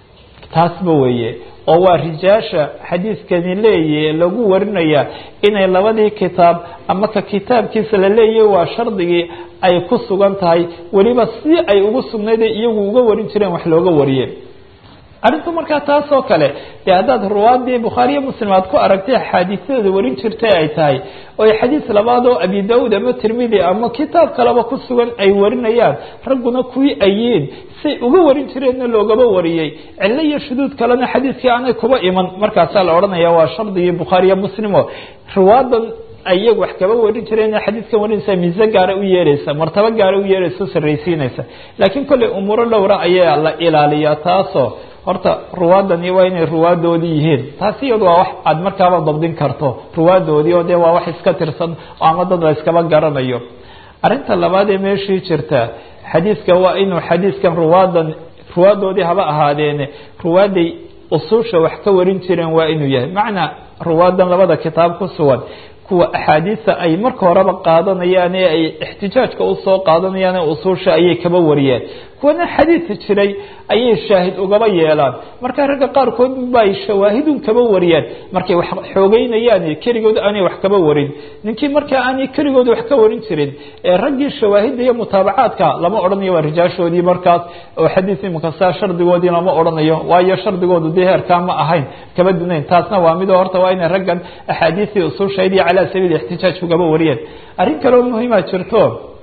taasba weeye oo waa rijaasha xadiidkani leeyahe lagu warinaya inay labadii kitaab ama ka kitaabkiisa la leeyahay waa shardigii ay ku sugan tahay weliba si ay ugu sugnayday iyagu uga warin jireen wax looga wariyey arrintu markaa taas oo kale dee haddaad ruwaadii bukhaariyo muslim aad ku aragtay axaadiisyadooda warin jirtay ay tahay oo ay xadiis labaad oo abi da-uud ama tirmidi ama kitaab kaleba ku sugan ay warinayaan ragguna kuwii ayiin say uga warin jireenna loogaba wariyey cillo iyo shuduud kalena xadiidkii aanay kuba iman markaasaa la odhanaya waa shardigii bukhaariyo muslimo ruwaadan iyagu wax kaba warin jireen xadiidkan warinaysa miise gaara u yeeraysa martabo gaara u yeeraysa o sarraysiinaysa laakiin kolley umuuro dhowra ayaa la ilaaliyaa taasoo horta ruwaadani waa inay ruwaadoodii yihiin taasi iyadu waa wax aada markaaba dabdin karto ruwaadoodii oo dee waa wax iska tirsan oo ama dad la iskaba garanayo arrinta labaad ee meeshii jirta xadiidka waa inuu xadiidkan ruwaadan ruwaadoodii haba ahaadeene ruwaaday usuusha wax ka warin jireen waa inuu yahay macnaa ruwaadan labada kitaab ku sugan kuwa axaadiisa ay marka horeba qaadanayaan ee ay ixtijaajka usoo qaadanayaan ee usuusha ayay kaba wariyeen kuwana xadiid jiray ayay shaahid ugaba yeelaan marka ragga qaarkood bay shawaahidun kaba wariyaan markay wax xoogeynayaan keligood aanay wax kaba warin ninkii markaa aanay keligood wax ka warin jirin ee raggii shawaahidda iyo mutaabacaadka lama odhanayo waa rijaashoodii markaas oo xadiis imika saa shardigoodii lama odhanayo waayo shardigoodu dee heerkaa ma ahayn kaba dunayn taasna waa midoo horta waa inay raggan axaadiistii usuushayd iyo calaa sabiil ixtijaaj ugaba wariyeen arrin kaleo muhiima jirto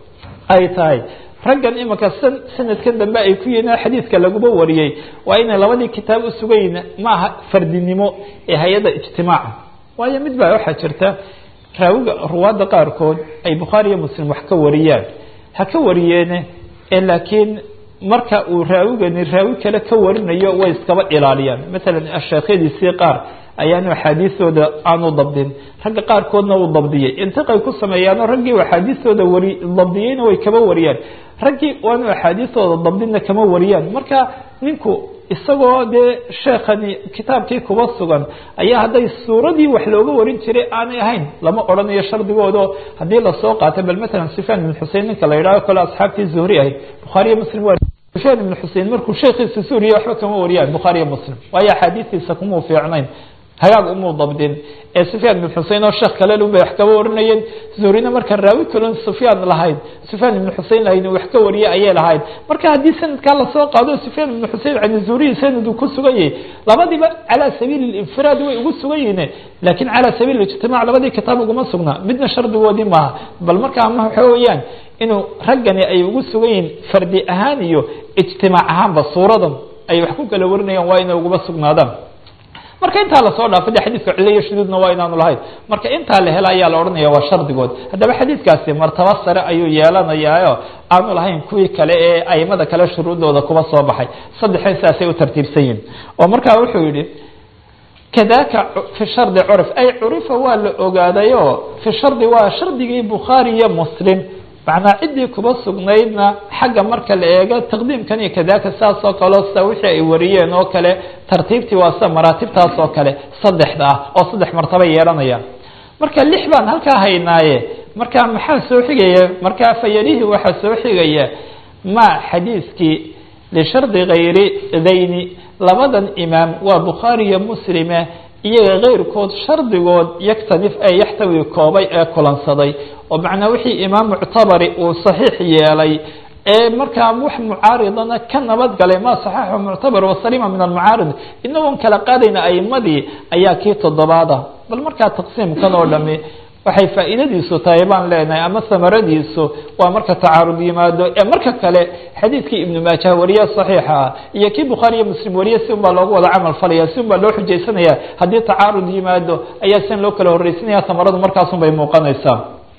ay tahay raggan imika sanadkan dambe ay ku yihiin xadiidka laguba wariyey waa inay labadii kitaab u sugayn maaha fardinimo ee hay-adda ijtimaaca waayo mid baa waxaa jirta raawiga ruwaadda qaarkood ay bukhaari iyo muslim wax ka wariyaan ha ka wariyeene ee laakiin marka uu raawigani raawi kale ka warinayo way iskaba ilaaliyaan maalan sheekhyadiisii qaar ayaanu axaadiistooda aanu dabdin ragga qaarkoodna uu dabdiyey intiqay ku sameeyaanoo raggii axaadiistooda wari dabdiyeyna way kaba wariyaan raggii waanu axaadiistooda dabdinna kama wariyaan marka ninku isagoo dee sheekhani kitaabkii kuba sugan ayaa hadday suuradii wax looga warin jiray aanay ahayn lama odhanayo shardigoodo haddii lasoo qaatay bal matalan sufyaan ibn xusein ninka la yidhaho kale asxaabtii zuhri ahayd bukhaariyo muslim waa sufyaan ibn xusein markuu sheekhiisa suuriya waxba kama wariyaan bukhaariyo muslim waayo axaadiistiisa kumuu fiicnayn hagaag umuu dabdin ee sufyaan ibn xusein oo sheekh kale lun bay wax kaba warinayeen zuhrina marka raawi kalon sufyaan lahayd sufyaan ibn xusein lahayd wax ka wariye ayay lahayd marka haddii sanadkaa lasoo qaado sufyaan ibn xusein can zuhriyi sanad uu ku sugan yahay labadiiba calaa sabiili infiraad way ugu sugan yihiin laakiin calaa sabiil ijtimaac labadii kitaab uguma sugnaa midna shardigoodii maaha bal marka ama waxa weeyaan inuu raggani ay ugu sugan yihiin fardi ahaan iyo ijtimaac ahaanba suuradan ay wax ku kala warinayaan waa inay uguma sugnaadaan marka intaa lasoo dhaafo de xadiidka cilo iyo shuduudna waa inaanu lahayn marka intaa la hela ayaa la odhanaya waa shardigood haddaba xadiidkaasi martaba sare ayuu yeelanayaayo aanu lahayn kuwii kale ee aimada kale shuruudooda kuba soo baxay saddexeen sidaasay u tartiibsan yihin oo markaa wuxuu yihi kadaka fi shardi curif ay curifa waa la ogaadayo fi shardi waa shardigii bukhaari iyo muslim macnaa ciddii kuba sugnaydna xagga marka la eego taqdiimkan iyo kadaka saas oo kaleo sida wixii ay wariyeen oo kale tartiibtii waa sida maraatibtaas oo kale saddexda ah oo saddex martaba yeelanayaan marka lix baan halkaa haynaaye marka maxaa soo xigaya markaa fayalihii waxaa soo xigaya ma xadiiskii lishardi kayri dayni labadan imaam waa bukhaari iyo muslime iyaga keyrkood shardigood yaktanif ee yaxtawi koobay ee kulansaday oo macnaa wixii imaam muctabari uu saxiix yeelay ee markaa wax mucaaridana ka nabadgalay ma saxaxu muctabar wasalima min almucaarid inagoon kala qaadayna aimadii ayaa kii toddobaada bal markaa taqsiimkan oo dhami waxay faa'iidadiisu tahay baan leenahay ama samaradiisu waa marka tacaarud yimaado ee marka kale xadiidkii ibnu maajah wariye saxiixa ah iyo kii bukhaari iyo muslim wariye si un baa loogu wada camal falaya si un baa loo xujaysanaya haddii tacaarud yimaado ayaa sian loo kala horreysanaya samaradu markaasun bay muuqanaysaa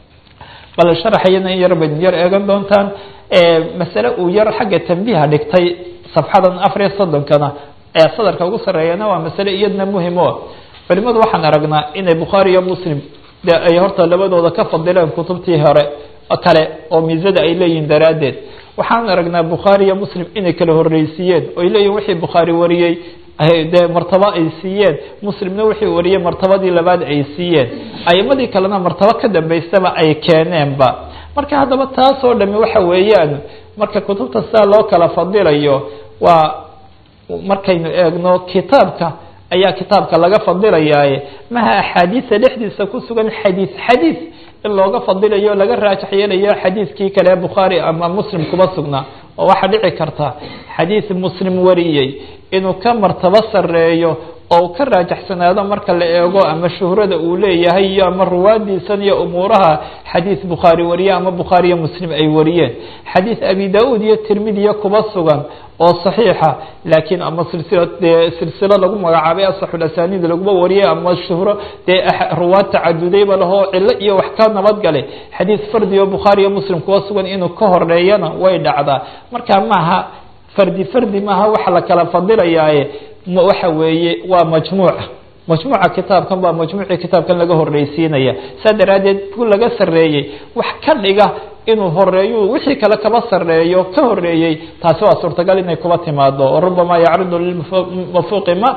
bal sharaxayana in yar bayd yar eegan doontaan masale uu yar xagga tambiiha dhigtay safxadan afar iyo soddonkana ee sadarka ugu sarreeyana waa masale iyadna muhim o culimadu waxaan aragnaa inay bukhaari iyo muslim de ay horta labadooda ka fadileen kutubtii hore kale oo miisada ay leeyihiin daraaddeed waxaan aragnaa bukhaari iyo muslim inay kala horreysiiyeen oy leeyihin wixii bukhaari wariyey dee martabo ay siiyeen muslimna wixii wariyey martabadii labaad ay siiyeen aimadii kalena martabo ka dambaysaba ay keeneenba marka haddaba taasoo dhami waxa weeyaan marka kutubta sidaa loo kala fadilayo waa markaynu eegno kitaabka ayaa kitaabka laga fadilayaaye maha axaadiisa dhexdiisa ku sugan xadiis xadiis in looga fadilayo laga raajax yeelayo xadiiskii kale bukhaari ama muslim kuma sugnaa oo waxaa dhici karta xadiis muslim wariyey inuu ka martabo sareeyo oo ka raajaxsanaado marka la eego ama shuhrada uu leeyahay iyo ama ruwaadiisan iyo umuuraha xadiis bukhaari wariye ama bukhaari iyo muslim ay wariyeen xadiis abi da-uud iyo tirmidiya kuba sugan oo saxiixa laakiin ama silsila dee silsilo lagu magacaabay asaxulasaniid laguma wariyay ama shuhro dee ruwaad tacadudayba lahoo cilo iyo wax ka nabadgalay xadiis fardi oo bukhaari iyo muslim kuba sugan inuu ka horeeyana way dhacdaa marka maaha fardi fardi maaha waxa la kala fadilayaaye waxa weeye waa majmuuca majmuuca kitaabkan baa majmuucii kitaabkan laga horreysiinaya saa daraaddeed ku laga sarreeyey wax ka dhiga inuu horeeyu wixii kale kaba sarreeyo ka horeeyey taasi waa suurtagal inay kuba timaado oo rubama yacridu lilmafuuqi ma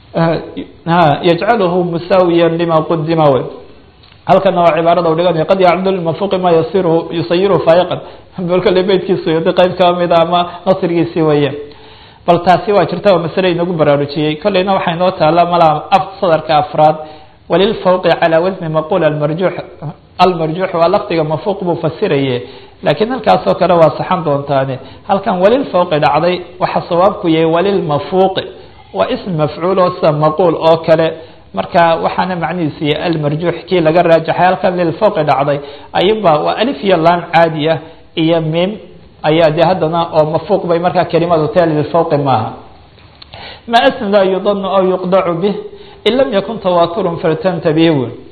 yajcaluhu musaawiyan lima qudima wey halkana waa cibaarada u dhiganaya qad yacridu lilmafuuqi ma yasiruhu yusayiruhu faayiqan bolkale beydkiisu yodi qayb kamida ama nasrigiisii weeye bal taasi waa jirta waa masale inagu baraarujiyey kolleyna waxaa inoo taala malaa sadarka afraad walilfawqi calaa wasni maqul almarjuux almarjuux waa lafdiga mafuuq buu fasiraye laakiin halkaasoo kale waa saxan doontaane halkan walilfawqi dhacday waxa sawaabku yahay walilmafuuqi waa ism mafcuul oo sida maquul oo kale marka waxaana macnihiisu yahay almarjuux kii laga raajaxay halkan lilfawqi dhacday ayuba waa alif iyo laan caadi ah iyo mim ayaa de haddana oo mafuuq bay markaa kelimadu tahay lilfawqi maaha ma asn laa yudanu aw yuqdacu bih in lam yakun tawaaturun faltantabih wy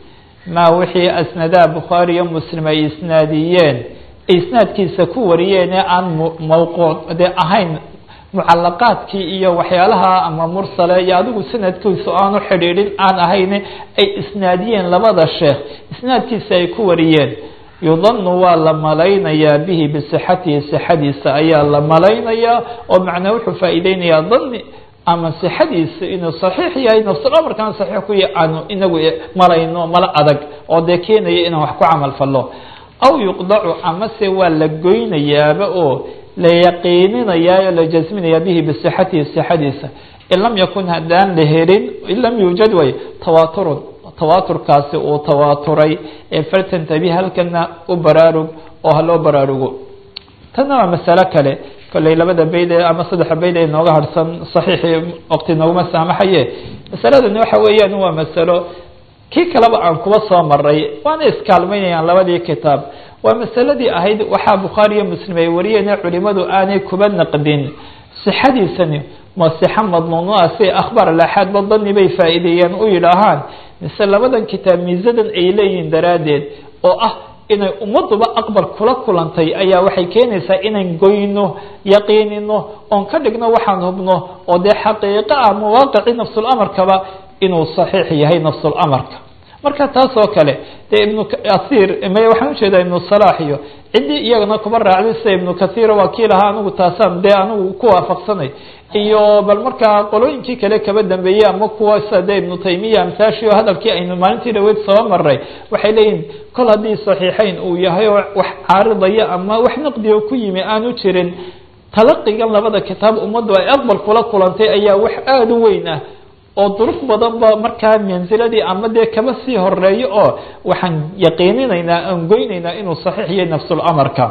maa wixii asnadaa bukhaari iyo muslim ay isnaadiyeen isnaadkiisa ku wariyeen ee aan mawquuc dee ahayn mucalaqaadkii iyo waxyaalaha ama mursale iyo adigu sanadkiisu aanu xidhiidhin aan ahayn ay isnaadiyeen labada sheekh isnaadkiisa ay ku wariyeen yudanu waa la malaynayaa bihi bisixatihi sixadiisa ayaa la malaynayaa oo macnaa wuxuu faa'iideynayaa dani ama sixadiisa inuu saxiix yahay nafsulamarkaan saxiix ku yahay aanu inagu malayno mala adag oo dee keenaya inaan wax ku camal fallo aw yuqdacu amase waa la goynayaaba oo la yaqiininayaa oo la jasminayaa bihi bisixatihi sixadiisa in lam yakun haddaan la helin in lam yuujad way tawaaturun tawaaturkaasi uu tawaaturay ee faltantabi halkana u baraarug oo haloo baraarugo tanna waa masalo kale kolley labada bayd ee ama saddexa bayd ee nooga harhsan saxiixii waqti nooguma saamaxaye masaladani waxa weeyaan waa masalo kii kaleba aan kuba soo maray waana iskaalmaynayaan labadii kitaab waa masaladii ahayd waxaa bukhaari iyo muslim ay wariyeen culimadu aanay kuba naqdin sixadiisani ma sixa madnuunoa si akhbaar alaxaadba dani bay faa'iideeyeen u yidhaahaan mise labadan kitaab miisadan ay leeyihiin daraaddeed oo ah inay ummaduba aqbal kula kulantay ayaa waxay keenaysaa inaan goyno yaqiinino oon ka dhigno waxaan hubno oo dee xaqiiqo ah mawaaqici nafsulamarkaba inuu saxiix yahay nafsulamarka marka taas oo kale dee ibnu asiir my waxaan ujeedaa ibnu salaax iyo ciddii iyagana kuba raacday sida ibnu kathiira waa kii lahaa anigu taasaan dee anigu ku waafaqsanay iyo bal markaa qolooyinkii kale kaba dambeeyey ama kuwa sida dee ibnu taymiya amsaashi oo hadalkii aynu maalintii dhaweyd soo maray waxay leeyihin kol haddii saxiixeyn uu yahay oo wax caaridaya ama wax naqdiga ku yimi aanu jirin talaqigan labada kitaab ummaddu ay aqbal kula kulantay ayaa wax aada u weyn ah oo duruq badan ba markaa mansiladii ama dee kaba sii horeeyo oo waxaan yaqiininaynaa aan goynaynaa inuu saxiix yahay nafsulamarka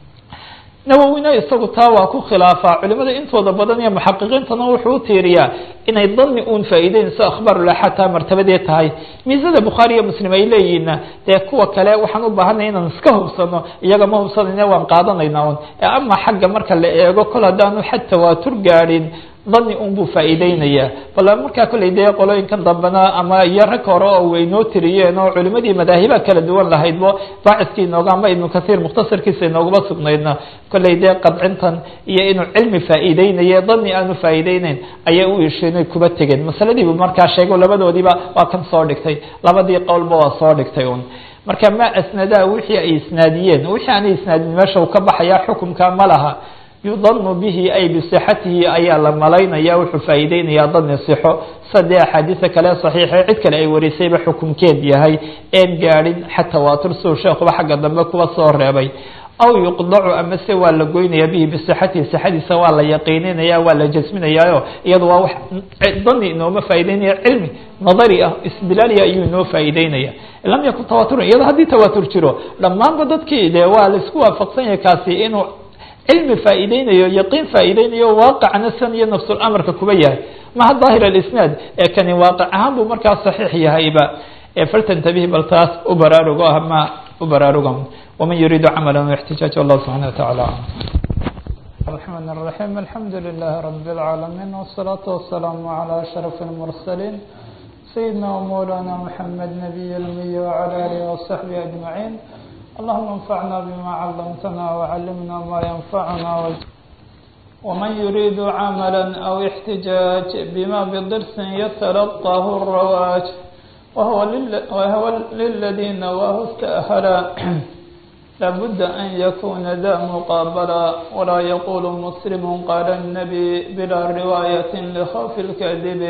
nawowina isagu taa waa ku khilaafaa culimada intooda badan iyo muxaqiqiintana wuxuu u tiiriyaa inay dani uun faa'iideynayso akhbaarulaxaad taa martabadee tahay miisada bukhaari iyo muslim ay leeyihiinna dee kuwa kale waxaan u baahanay inaan iska hubsano iyaga ma hubsanayna waan qaadanayna un ama xagga marka la eego kol haddaanu xad tawaatur gaadhin dani un buu faa'iideynayaa bal markaa kolley dee qolooyinkan dambena ama iyo rag hore oo waynoo tiriyeen oo culimadii madaahiba kala duwan lahaydbo baaciskii inooga ama ibnu kathiir mukhtasarkiisa inoogaba sugnaydna kolley dee qadcintan iyo inuu cilmi faa'iideynaye dani aanu faa'iideyneyn ayay u isheenay kuba tegeen masaladiibu markaa sheego labadoodiiba waa kan soo dhigtay labadii qowlba waa soo dhigtay un marka ma asnadaa wixii ay isnaadiyeen wixii aanay isnaadin meesha uu ka baxayaa xukumka ma laha yudanu bihi ay bisixatihi ayaa la malaynaya wuxuu faa'iideynayaa dani sixo sadee axaadiisa kale saxiixe cid kale ay warisayba xukumkeed yahay een gaadhin xata waatur suu sheekuba xagga dambe kuba soo reebay aw yuqdacu ama se waa la goynaya bihi bisixatihi sixadiisa waa la yaqiininaya waa la jasminayaayo iyada waa wax dani inooma faa'ideynaya cilmi nadari ah istidlaaliya ayuu inoo faa'iideynaya lam yakun tawaaturun iyado haddii tawaatur jiro dhammaanba dadkii dee waa laisku waafaqsan yahay kaasi inuu cilmi faa'iideynayo yaqiin faa'iideynayo waaqicna san iyo nafsulamarka kuba yahay maha daahir alisnaad ee kani waaqic ahaan buu markaa saxiix yahayba faltantabih bal taas u baraarugo ama u baraaruga waman yuriidu camala ixtijaaj wallahu subxana watacaala الرحمن الرحيم الحمد لله رب العالمين والصلاة والسلام على أشرف المرسلين سيدنا ومولانا محمد نبي الأمي وعلى آله وصحبه أجمعين اللهم انفعنا بما علمتنا وعلمنا ما ينفعنا ومن يريد عملا أو احتجاج بما بضرس يتلقاه الرواج وهو, لل... وهو للذين وهو استأهلا لابد أن يكون ذا مقابلا ولا يقول مسلم قال النبي بلا رواية لخوف الكذب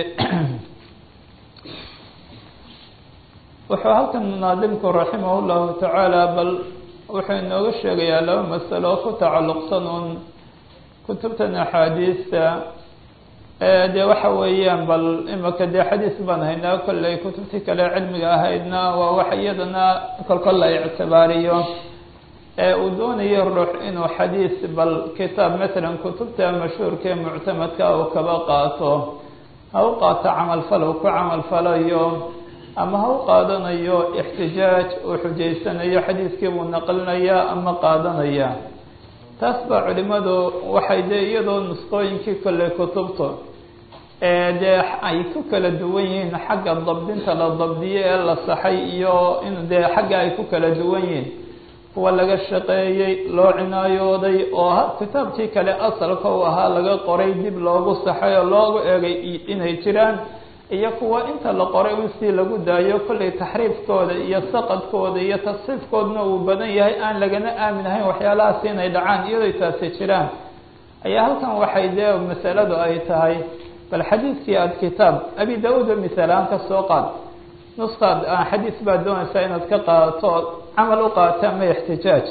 wuxuu halkan munaadimku raximah llahu tacaala bal wuxuu inooga sheegayaa laba masalo ku tacalluqsan uun kutubtan axaadiista dee waxa weeyaan bal imika dee xadiis baan haynaa kolley kutubtii kale cilmiga ahaydna waa wax iyadana kolkol la ictibaariyo ee uu doonayo ruux inuu xadiis bal kitaab matalan kutubta mashhuurka ee muctamadka uu kaba qaato ha u qaato camalfal uu ku camalfalayo ama ha u qaadanayo ixtijaaj uu xujaysanayo xadiiskii buu naqlinayaa ama qaadanaya taas baa culimadu waxay dee iyadoo nusqooyinkii kolley kutubtu dee ay ku kala duwan yihiin xagga dabdinta la dabdiye ee la saxay iyo in dee xagga ay ku kala duwan yihiin kuwa laga shaqeeyey loo cinaayooday oo kitaabkii kale asalka u ahaa laga qoray dib loogu saxay oo loogu eegay inay jiraan iyo kuwa inta la qoray in si lagu daayo kollay taxriifkooda iyo saqadkooda iyo tasxiifkoodna uu badan yahay aan lagana aamin ahayn waxyaalahaasi inay dhacaan iyadoy taasi jiraan ayaa halkan waxay dee masaladu ay tahay bal xadiidkii aada kitaab abi da-uud misaalaan ka soo qaad nuskaad xadiis baad doonaysaa inaad ka qaadato ood camal u qaata ama ixtijaaj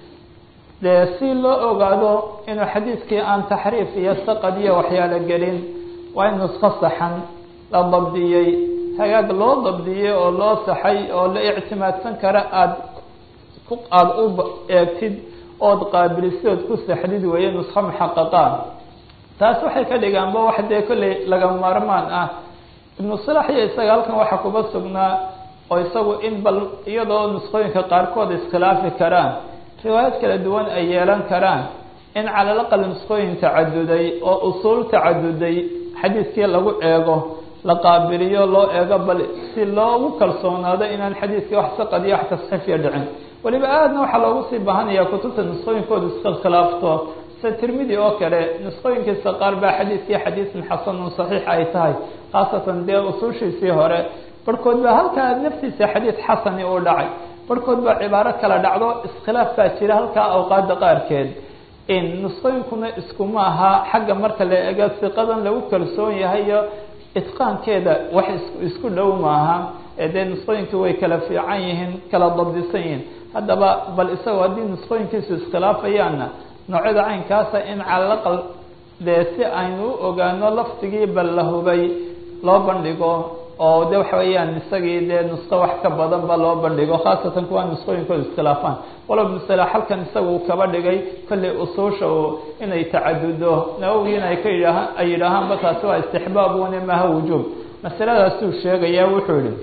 dee si loo ogaado inuu xadiidkii aan taxriif iyo saqad iyo waxyaalo gelin waa in nusko saxan la dabdiyey hagaag loo dabdiyey oo loo saxay oo la ictimaadsan kara aada ku aada u eegtid ood qaabilisid ood ku saxdid weeye nusko muxaqaqaan taas waxay ka dhigaanba wax dee kolley laga maarmaan ah ibnu salax iyo isaga halkan waxaa kuba sugnaa oo isagu in bal iyadoo nusqooyinka qaarkood iskhilaafi karaan riwaayad kala duwan ay yeelan karaan in calalaqal nusqooyin tacaduday oo usuul tacaduday xadiidkii lagu eego la qaabiliyo loo eego bal si loogu kalsoonaado inaan xadiidkii wax saqad iyo wax tasxiifiya dhicin weliba aadna waxaa loogu sii baahanayaa kutubta nusqooyinkooda iskhilaafto sida tirmidi oo kale nusqooyinkiisa qaar baa xadiidkii xadiisun xasanun saxiix ay tahay khaasatan dee usuushiisii hore barhkood baa halkaa naftiisa xadiid xasani uu dhacay barhkood baa cibaaro kala dhacdo iskhilaaf baa jira halkaa awqaada qaarkeed nusqooyinkuna iskuma aha xagga marka la eego siqadan lagu kalsoon yahay iyo itqaankeeda wax isku dhow maaha dee nusqooyinkii way kala fiican yihiin kala dabdisan yihiin haddaba bal isagoo haddii nusqooyinkiisu iskhilaafayaanna noocyada caynkaasa in calalaqal dee si aynu u ogaano lafdigii bal la hubay loo bandhigo oo de waxa weeyaan isagii dee nusqo wax ka badan ba loo bandhigo khaasatan kuwa nusqooyinkooda iskhilaafaan walow masale halkan isaga uu kaba dhigay kollay usuusha u inay tacadudo nawowgiina ay ka yidhaahaan ay yidhaahaanba taasi waa istixbaabune maha wujuub masaladaasuu sheegaya wuxuu yihi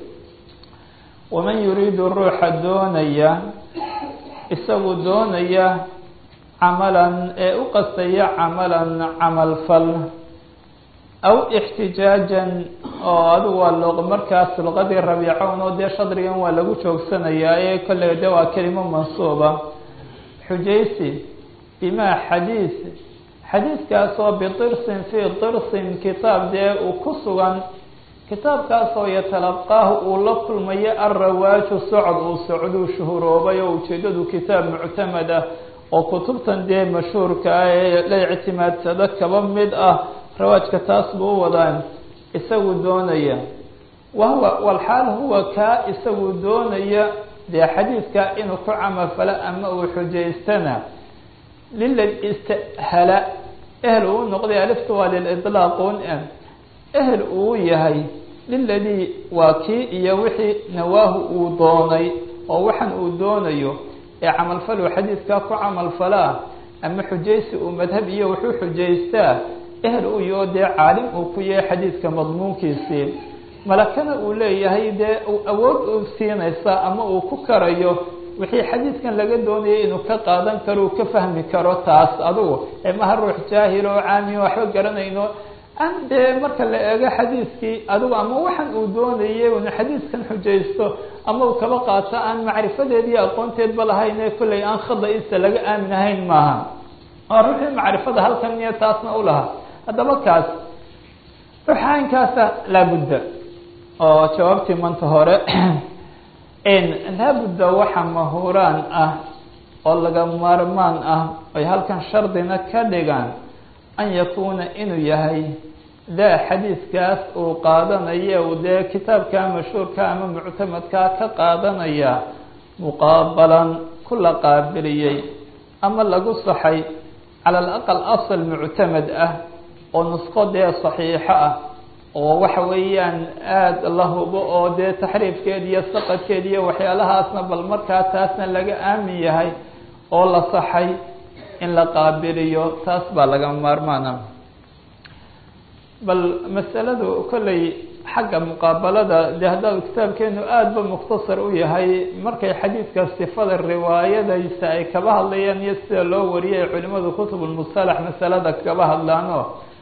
waman yuriidu ruuxa doonaya isagu doonaya camalan ee u qastaya camalan camal fal aw ixtijaajan oo adigu waa luq markaas luqadii rabiicown oo dee shadrigan waa lagu joogsanayaa ee kolley de waa kelimo mansuuba xujaysi bimaa xadiis xadiiskaasoo bitirsin fii tirsin kitaab dee uu ku sugan kitaabkaasoo yatalaqaahu uu la kulmayo alrawaaju socod uu socduu shuhuroobay oo ujeedadu kitaab muctamad ah oo kutubtan dee mashhuurka ah ee la ictimaadsado kaba mid ah rawaajka taas buu u wadaan isagu doonaya wahuwa walxaal huwa kaa isagu doonaya dee xadiidka inuu ku camalfalo ama uu xujaystana lilad istahala ehel uu noqday alifta waa lilidlaaqun ehel uu yahay liladii waa kii iyo wixii nawaahu uu doonay oo waxan uu doonayo ee camalfal uu xadiidkaa ku camalfalaa ama xujaysi uu madhab iyo wuxuu xujaystaa ehel uu yaho dee caalim uu ku yahay xadiidka madmuunkiisii malakana uu leeyahay dee awood uu siinaysa ama uu ku karayo wixii xadiidkan laga doonayay inuu ka qaadan karo uu ka fahmi karo taas adugu ee maha ruux jaahil oo caamiyo waxba garanayno an dee marka la eego xadiidkii adigu ama waxan uu doonayay unu xadiidkan xujaysto ama uu kaba qaato aan macrifadeed iyo aqoonteedba lahayn ee kollay aan khada-isa laga aamin ahayn maaha waa ruuxii macrifada halkan iyo taasna u lahaa haddaba kaas ruuxa aynkaasa laabudda oo jawaabtii manta hore laabudda waxa mahuraan ah oo laga maarmaan ah ay halkan shardina ka dhigaan an yakuuna inuu yahay daa xadiidkaas uu qaadanaya uu dee kitaabka mashhuurka ama muctamadkaa ka qaadanaya muqaabalan ku la qaabiliyey ama lagu saxay cala alaqal asal muctamad ah oo nusqo dee saxiixo ah oo waxa weeyaan aada la hubo oo dee taxriifkeed iyo saqadkeed iyo waxyaalahaasna bal markaa taasna laga aamin yahay oo la saxay in la qaabiliyo taas baa laga maarmaana bal masaladu kolley xagga muqaabalada dee haddaad kitaabkeenu aada ba mukhtasar u yahay markay xadiidka sifada riwaayadaysa ay kaba hadlayaan iyo sida loo wariyay culimadu kutubulmusalax masalada kaba hadlaano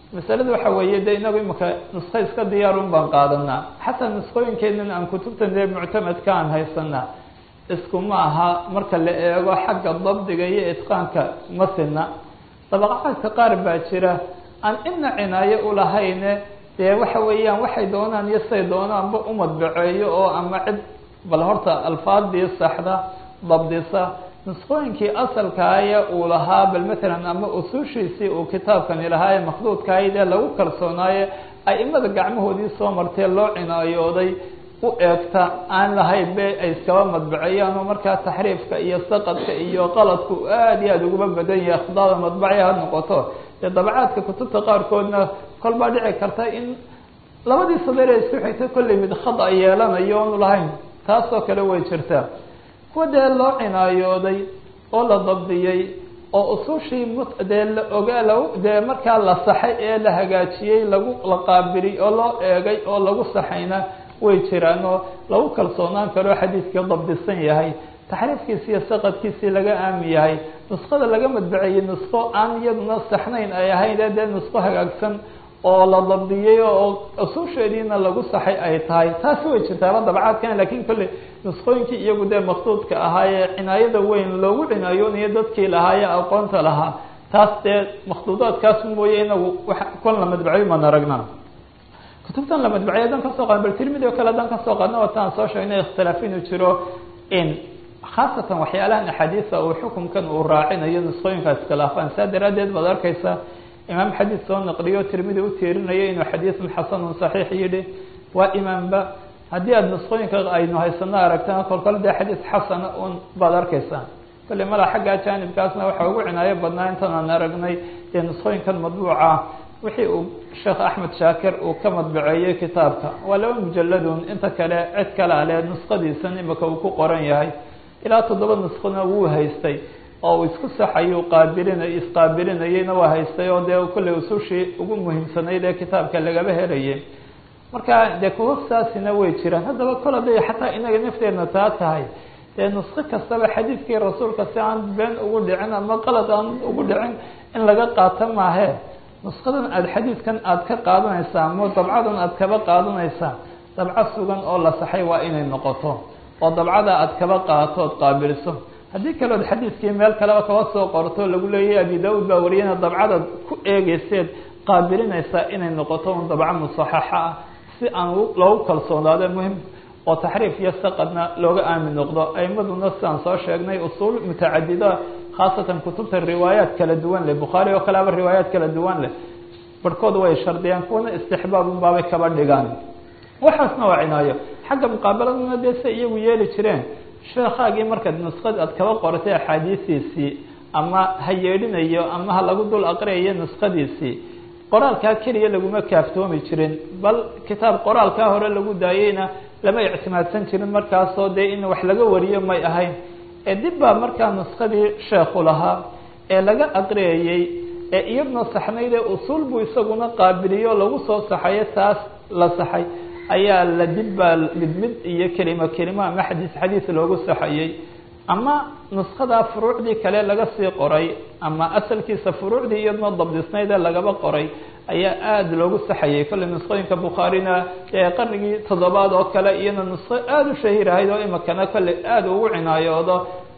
masalada waxa weeye de inagu imika nusko iska diyaarun baan qaadanaa xataa nuskooyinkeenan aan kutubtan dee muctamadka aan haysanaa isku ma aha marka la eego xagga dabdiga iyo itqaanka ma sina dabaqaadka qaar baa jira aan ina cinaayo ulahayne dee waxa weeyaan waxay doonaan iyo say doonaanba umadbaceeyo oo ama cid bal horta alfaadii saxda dabdisa nusqooyinkii asalkaaya uu lahaa bal matalan ama usuushiisii uu kitaabkani lahaa ee makduudkahayd ee lagu kalsoonaaye aimada gacmahoodii soo martee loo cinaayooday u eegta aan lahayn be ay iskaba madbaceeyaan oo markaa taxriifka iyo saqadka iyo qaladku aada iyo aada uguba badan yahay khdaada madbacya ha noqoto dee dabacaadka kutubta qaarkoodna kol baa dhici karta in labadii sadeer ee isku xigta kollay mid khada yeelanayo oonu lahayn taasoo kale way jirtaa kuwa dee loo cinaayooday oo la dabdiyey oo usushii dee la ogaa la dee markaa la saxay ee la hagaajiyey lagu la qaabili oo loo eegay oo lagu saxayna way jiraan oo lagu kalsoonaan karo xadiidkii dabdisan yahay taxriifkiisi iyo saqadkiisii laga aami yahay nusqada laga madbaceeyey nusqo aan iyaduna saxnayn ay ahayn ee dee nusqo hagaagsan oo la dabdiyey oo usuusheediina lagu saxay ay tahay taasi way jirtaaba dabcaadkan lakin kolley nusqooyinkii iyagu dee makduudka ahaayee cinaayada weyn loogu cinaayoonaya dadkii lahaaye aqoonta lahaa taas dee makduudaadkaas mooye inagu kon la madbaceyo maan aragnaa kutubtan la madbacey haddaan kasoo qaadno bal tirmidi o kale haddaan kasoo qaadno wataan soo sheegnay ikhtilaaf inuu jiro in khaasatan waxyaalahan axaadiisa uu xukunkan uu raacinayo nusqooyinkaas iskhilaafaan saa daraaddeed baad arkeysa imaam xadiid soo naqliyo tirmidi u tiirinayo inuu xadiidun xasanun saxiix yidhi waa imaamba haddii aada nusqooyinka aynu haysano aragtana kolkol dee xadiid xasana un baad arkeysaa kolley mala xagga jaanibkaasna waxaa ugu cinaayo badnaa intan aan aragnay dee nusqooyinkan madbuuca wixii uu sheekh axmed shaakir uu ka madbaceeyey kitaabka waa laba mujaladun inta kale cid kale ale nusqadiisan imika uu ku qoran yahay ilaa toddoba nusqona wuu haystay oo uu isku saxayu qaabilinay isqaabilinayeyna waa haystay oo dee kolley usushii ugu muhiimsanayd ee kitaabka lagaba helayay marka dee kuwa saasina way jiraan haddaba kol haday xataa inaga nafteedna taa tahay dee nusqo kastaba xadiidkii rasuulka si aan been ugu dhicin ama qalad aan ugu dhicin in laga qaato maahe nusqadan aada xadiidkan aada ka qaadanaysaa ama dabcadan aada kaba qaadanaysaa dabco sugan oo la saxay waa inay noqoto oo dabcada aada kaba qaadato ood qaabiliso haddii kalood xadiidkii meel kaleba kaba soo qorto lagu leeyahy abi da-ud baa wariyana dabcadaad ku eegeyseed qaabilinaysaa inay noqoto un dabco musaxaxa ah si aan loogu kalsoonaado muhim oo taxriif iyo saqadna looga aamin noqdo aimaduna sidaan soo sheegnay usuul mutacadida khaasatan kutubta riwaayaat kala duwan leh bukhaari oo kaleaba riwaayaat kala duwan leh barhkood way shardiyaan kuwana istixbaabun baabay kaba dhigaan waxaasna waa cinaayo xagga muqaabaladuna dee say iyagu yeeli jireen sheekhaagii markaad nusqad aad kaba qoratay axaadiistiisii ama ha yeedhinayo ama ha lagu dul aqriyayo nusqadiisii qoraalkaa keliya laguma kaaftoomi jirin bal kitaab qoraalkaa hore lagu daayeyna lama ictimaadsan jirin markaasoo dee in wax laga wariyo may ahayn ee dib baa markaa nusqadii sheekhu lahaa ee laga aqriyayey ee iyadna saxnayd ee usuul buu isaguna qaabiliyo lagu soo saxayo taas la saxay ayaa la dib baa mid mid iyo kelimo kelimo ama xadiis xadiis loogu saxayey ama nuskhada furuucdii kale laga sii qoray ama asalkiisa furuucdii iyadnoo dabdisnayd ee lagaba qoray ayaa aada loogu saxayay kolley nusqooyinka bukhaarina ee qarnigii toddobaad oo kale iyana nusqo aada u shahiir ahayd oo imikana kolley aada ugu cinaayoodo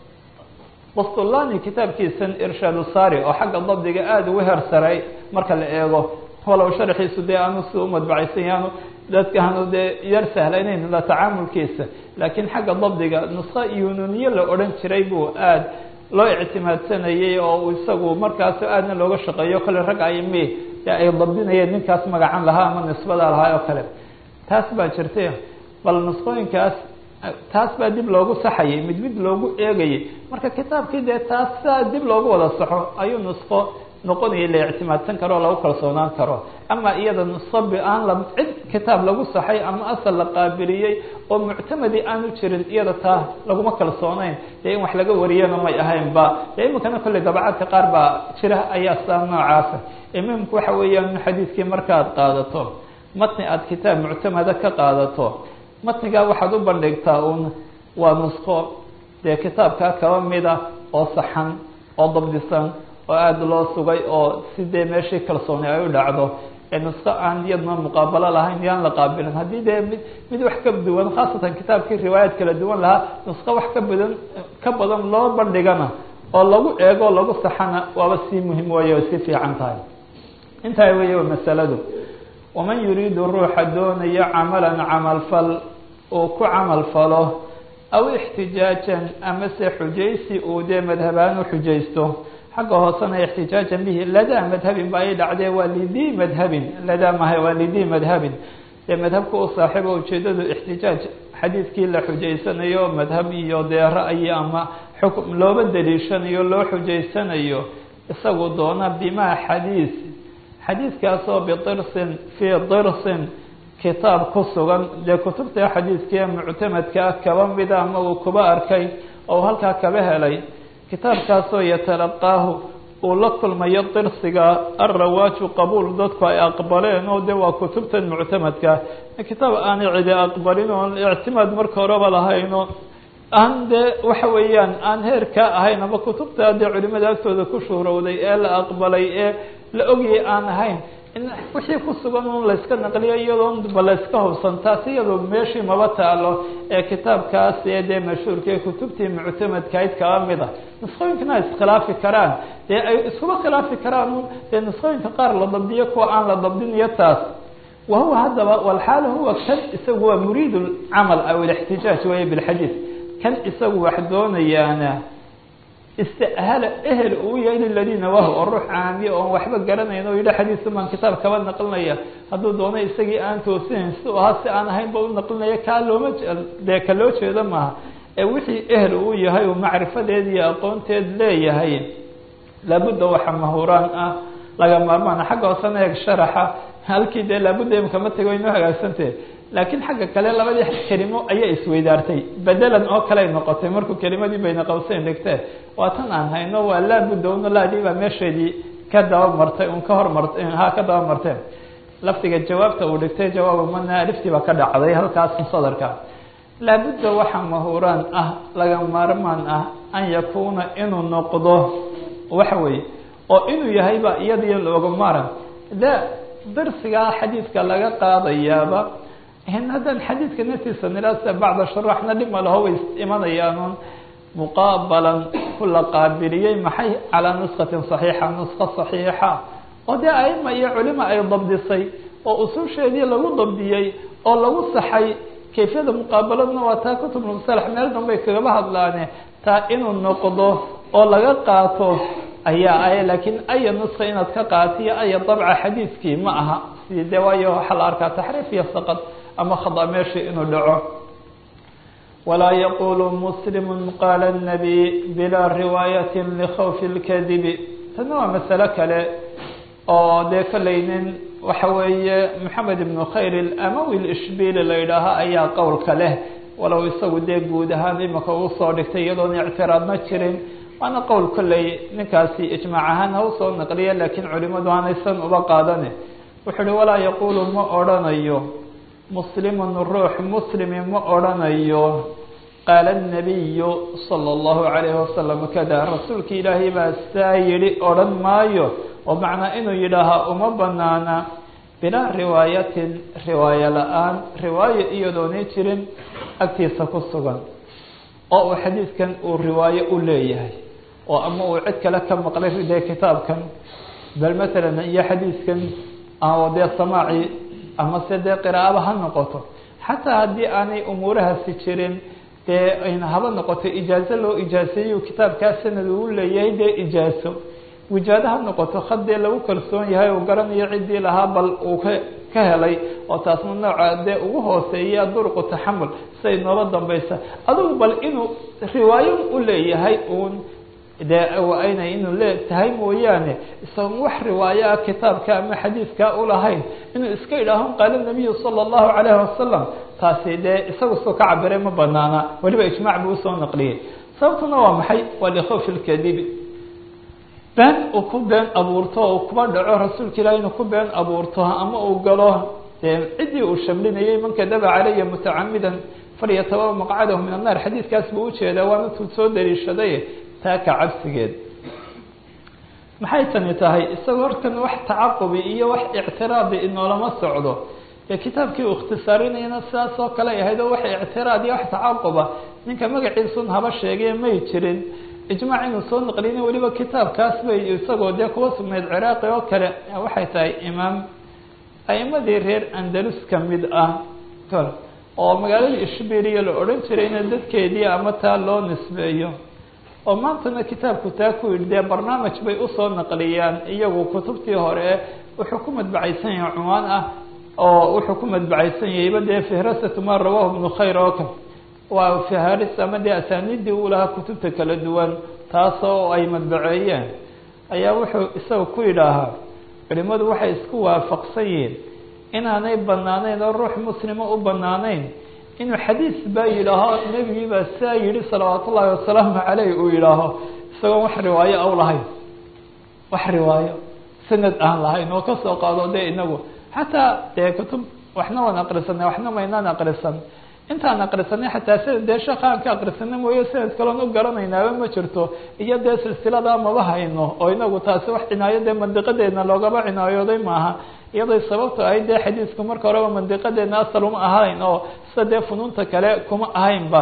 bastulani kitaabkiisan irshaadu sari oo xagga dabdiga aada ugu hersaray marka la eego walow sharxiisu dee aanu si u madbacaysan yaanu dadka aanu dee yar sahlaynayn la tacaamulkiisa laakiin xagga dabdiga nusqo yununiye la odhan jiray buu aada loo ictimaadsanayay oo isagu markaas aadna looga shaqeeyo kale rag aymi dee ay dabdinayeen ninkaas magacan lahaa ama nisbada lahaa oo kale taas baa jirtay bal nusqooyinkaas taas baa dib loogu saxayay mid mid loogu eegayay marka kitaabkii dee taas saa dib loogu wada saxo ayuu nusqo noqonaya la ictimaadsan karo o lagu kalsoonaan karo ama iyada nusqo aan la cid kitaab lagu saxay ama asal la qaabiliyey oo muctamadi aanu jirin iyada taa laguma kalsooneyn dee in wax laga wariyana may ahaynba dee iminkana kolley dabacaadka qaar baa jira ayaa saa noocaasa muhimku waxa weeyaan in xadiidkii markaaad qaadato matni aada kitaab muctamada ka qaadato matnigaa waxaad u bandhigtaa uun waa nusqo dee kitaabkaa kaba mida oo saxan oo dabdisan oo aada loo sugay oo sidee meeshii kalsooni ay u dhacdo ee nusko aan iyadna muqaabalo lahayn yaan la qaabilin haddii dee mid mid wax ka duwan khaasatan kitaabkii riwaayaad kala duwan lahaa nusko wax ka badan ka badan loo bandhigana oo lagu eego o lagu saxana waaba sii muhim weeye way sii fiican tahay intaa weeye wa masaladu waman yuriidu ruuxa doonayo camalan camalfal uu ku camal falo aw ixtijaajan amase xujaysi uu dee madhabaan u xujaysto xagga hoosena ixtijaajan bihi ladaa madhabin ba ay dhacdee waa lidii madhabin ladaa maha waa lidii madhabin dee madhabka u saaxiibo ujeedadu ixtijaaj xadiidkii la xujaysanayo madhab iyo dee ra'yi ama xukm looba daliishanayo loo xujaysanayo isagu doona bimaa xadiis xadiidkaasoo bidirsin fii dirsin kitaab ku sugan dee kutubta xadiidkii muctamadkaa kaba mida ama uu kuba arkay oo halkaa kaba helay kitaabkaasoo yatalaqaahu uu la kulmayo dirsiga alrawaaju qabuul dadku ay aqbaleen oo de waa kutubtan muctamadka kitaab aanay cidi aqbalin oon ictimaad marka horeba lahayno aan dee waxa weeyaan aan heerka ahayn ama kutubta dee culimada agtooda ku shuhrowday ee la aqbalay ee la ogyay aan ahayn in wixii ku sugan un layska naqliyo iyadoon ba layska hubsan taas iyadoo meeshii maba taalo ee kitaabkaas ee dee mashhuurka ee kutubtii muctamadkayd kaba mid ah nusqooyinkana ay iskhilaafi karaan dee ay iskuba khilaafi karaan un dee nusqooyinka qaar la dabdiyo kuwa aan la dabdiniyo taas wahuwa haddaba walxaal huwa kan isagu waa muriid lcamal aw ilixtijaaj weeye bilxadiid kan isagu wax doonayaana istahla ehel uu yahay liladiina wahu oo ruux caamiye oon waxba garanayn oo yidha xadiisu baan kitaab kaba naqlinaya hadduu doono isagii aan toosinayn si ahaa si aan ahayn ba u naqlinaya kaa looma dee ka loo jeedo maaha ee wixii ehel uu yahay uu macrifadeed iyo aqoonteed leeyahay laabudda waxa mahuraan ah laga maarmaana xagga hoosena eeg sharaxa halkii dee laabudda imkama tego inoo hagaagsantahe laakiin xagga kale labadii kelimo ayaa isweydaartay bedelan oo kale ay noqotay markuu kelimadii bayna qawseyn dhigtee waa tan aan hayno waa laabudda una laadii baa meesheedii ka daba martay un ka hormartay ha ka daba marteen lafdiga jawaabta uu dhigtay jawaabu mana aliftii baa ka dhacday halkaas sadarka laabudda waxa mahuraan ah laga maarmaan ah an yakuuna inuu noqdo waxa weeye oo inuu yahayba iyadiyo looga maaran de darsigaa xadiidka laga qaadayaaba haddaan xadiidka naftiisa niraasa bacda sharaxna dhima laho way imanayaanuun muqaabalan ku la qaabiliyey maxay calaa nuskatin saxiixa nuska saxiixa oo dee aima iyo culima ay dabdisay oo ususheedii lagu dabdiyey oo lagu saxay kayfiyada muqaabaladna waa taa kutubulmusalax meel danbay kagaba hadlaane taa inuu noqdo oo laga qaato ayaa ay laakiin aya nuska inaad ka qaatiyo aya dabca xadiidkii ma aha si de waayo waxaa la arkaa taxriif iyo saqad ama khada meeshii inuu dhaco walaa yaqulu muslimu qaala الnabiy bilaa riwaayati likhawfi اlkadibi tana waa masalo kale oo dee kolleynin waxa weeye moxamed ibnu khayr amawi ishbili la yidhaaha ayaa qowlka leh walow isagu dee guud ahaan imika uu soo dhigtay iyadoon ictiraadma jirin waana qowl kolley ninkaasi ijmaac ahaan ha usoo naqliya laakiin culimadu aanaysan uba qaadane wuxuu uhi walaa yaqulu ma odrhanayo muslimun ruux muslimi ma odrhanayo qaala الnabiyu salى اllahu عalayhi wasalam kada rasuulka ilaahay baa saa yihi odhan maayo oo macnaa inuu yidhaahaa uma banaana bilaa riwaayatin riwaayo la-aan riwaayo iyadoonay jirin agtiisa ku sugan oo uu xadiidkan uu riwaayo u leeyahay oo ama uu cid kale ka maqlay dee kitaabkan bal matalan iyo xadiidkan dee samaaci ama se dee qiraa'aba ha noqoto xataa haddii aanay umuurahaasi jirin dee ayna haba noqoto ijaazo loo ijaaseeyo kitaabkaa sanad uu leeyahay dee ijaaso wijaado ha noqoto had dee lagu kalsoon yahay uu garanayo ciddii lahaa bal uu ka ka helay oo taasna nooca dee ugu hooseeya duruqu taxamul siay noola dambaysa adugu bal inuu riwaayo u leeyahay uun dee aynay inuu le tahay mooyaane isagoon wax riwaayo ah kitaabka ama xadiidka ulahayn inuu iska idhaaho qaala nabiyu sala allahu calayhi wasalam taasi dee isagu soo ka cabiray ma banaana weliba ijmaac buu usoo naqliyey sababtuna waa maxay waa likhawfi lkadibi been uu ku been abuurto oo kuba dhaco rasuulka ilahi inuu ku been abuurto ama uu galo dee ciddii uu shamlinayay man kadaba calaya mutacamidan falyatabawa maqcadahu min annaar xadiidkaas buu ujeedaa waana tuu soo daliishaday taa ka cabsigeed maxay tani tahay isagoo horkan wax tacaqubi iyo wax ictiraadi inoolama socdo ee kitaabkii uu ikhtisaarinayana sidaas oo kale ay ahayd oo wax ictiraad iyo wax tacaquba ninka magaciisun haba sheegay may jirin ijmaac inuu soo naqlina weliba kitaabkaas bay isagoo dee kuwa sugnayd ciraaqi oo kale waxay tahay imaam a'imadii reer andalus ka mid ah oo magaalada ishbiriya la odhan jirayna dadkeedii ama taa loo nisbeeyo oo maantana kitaabku taa ku yidhi dee barnaamij bay usoo naqliyaan iyagu kutubtii hore wuxuu ku madbacaysan yahay cunwaan ah oo wuxuu ku madbacaysan yahayba dee fihrasatu ma rawahu ibnu khayr oo kale waa fiharis ama dee asaaniidii uu lahaa kutubta kala duwan taasoo ay madbaceeyeen ayaa wuxuu isaga ku yidhaahaa culimadu waxay isku waafaqsan yihiin inaanay banaaneyn oo ruux muslima u banaaneyn inuu xadiis baa yidhaaho nebigii baa saa yihi salawaat ullaahi wasalaamu caleyh uu yidhaaho isagoon wax riwaayo aw lahayn wax riwaayo sanad aan lahayn oo kasoo qaado dee inagu xataa dee kutub waxna waan aqrisanay waxna maynaan aqrisan intaan aqrisanay xataa sanad dee sheekha aan ka aqrisana mooye sanad kaloon u garanaynaaba ma jirto iyo dee silsilada maba hayno oo inagu taasi wax cinaayo dee mandiqadeedna loogaba cinaayooday maaha iyaday sababto ahayd dee xadiisku marka horeba mandiqadeedna asal uma ahayn oo sida dee funuunta kale kuma ahaynba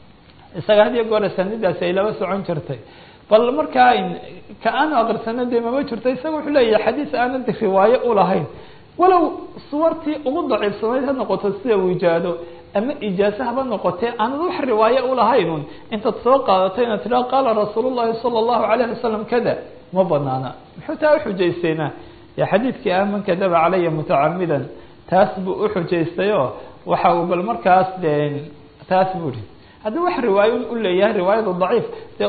isaga had iyo goor asanidaasi ay laba socon jirtay bal markaa ka aanu aqrisana dee mama jirto isaga wuxuu leeyahay xadiis aanad riwaayo ulahayn walow suwartii ugu daciifsanayd ha noqoto sida wijaado ama ijaaso haba noqotee aanad wax riwaayo ulahaynun intaad soo qaadato inaad tidhaha qaala rasuul llahi sala allahu alayh wasalam kada ma banaana muxuu taa uxujaysteynaa dee xadiidkii ah man kadaba calaya mutacamidan taas buu uxujaystayoo waxa uu bal markaas de taas buu ihi haddii wax riwaayo u leeyahay riwaayadu daciif dee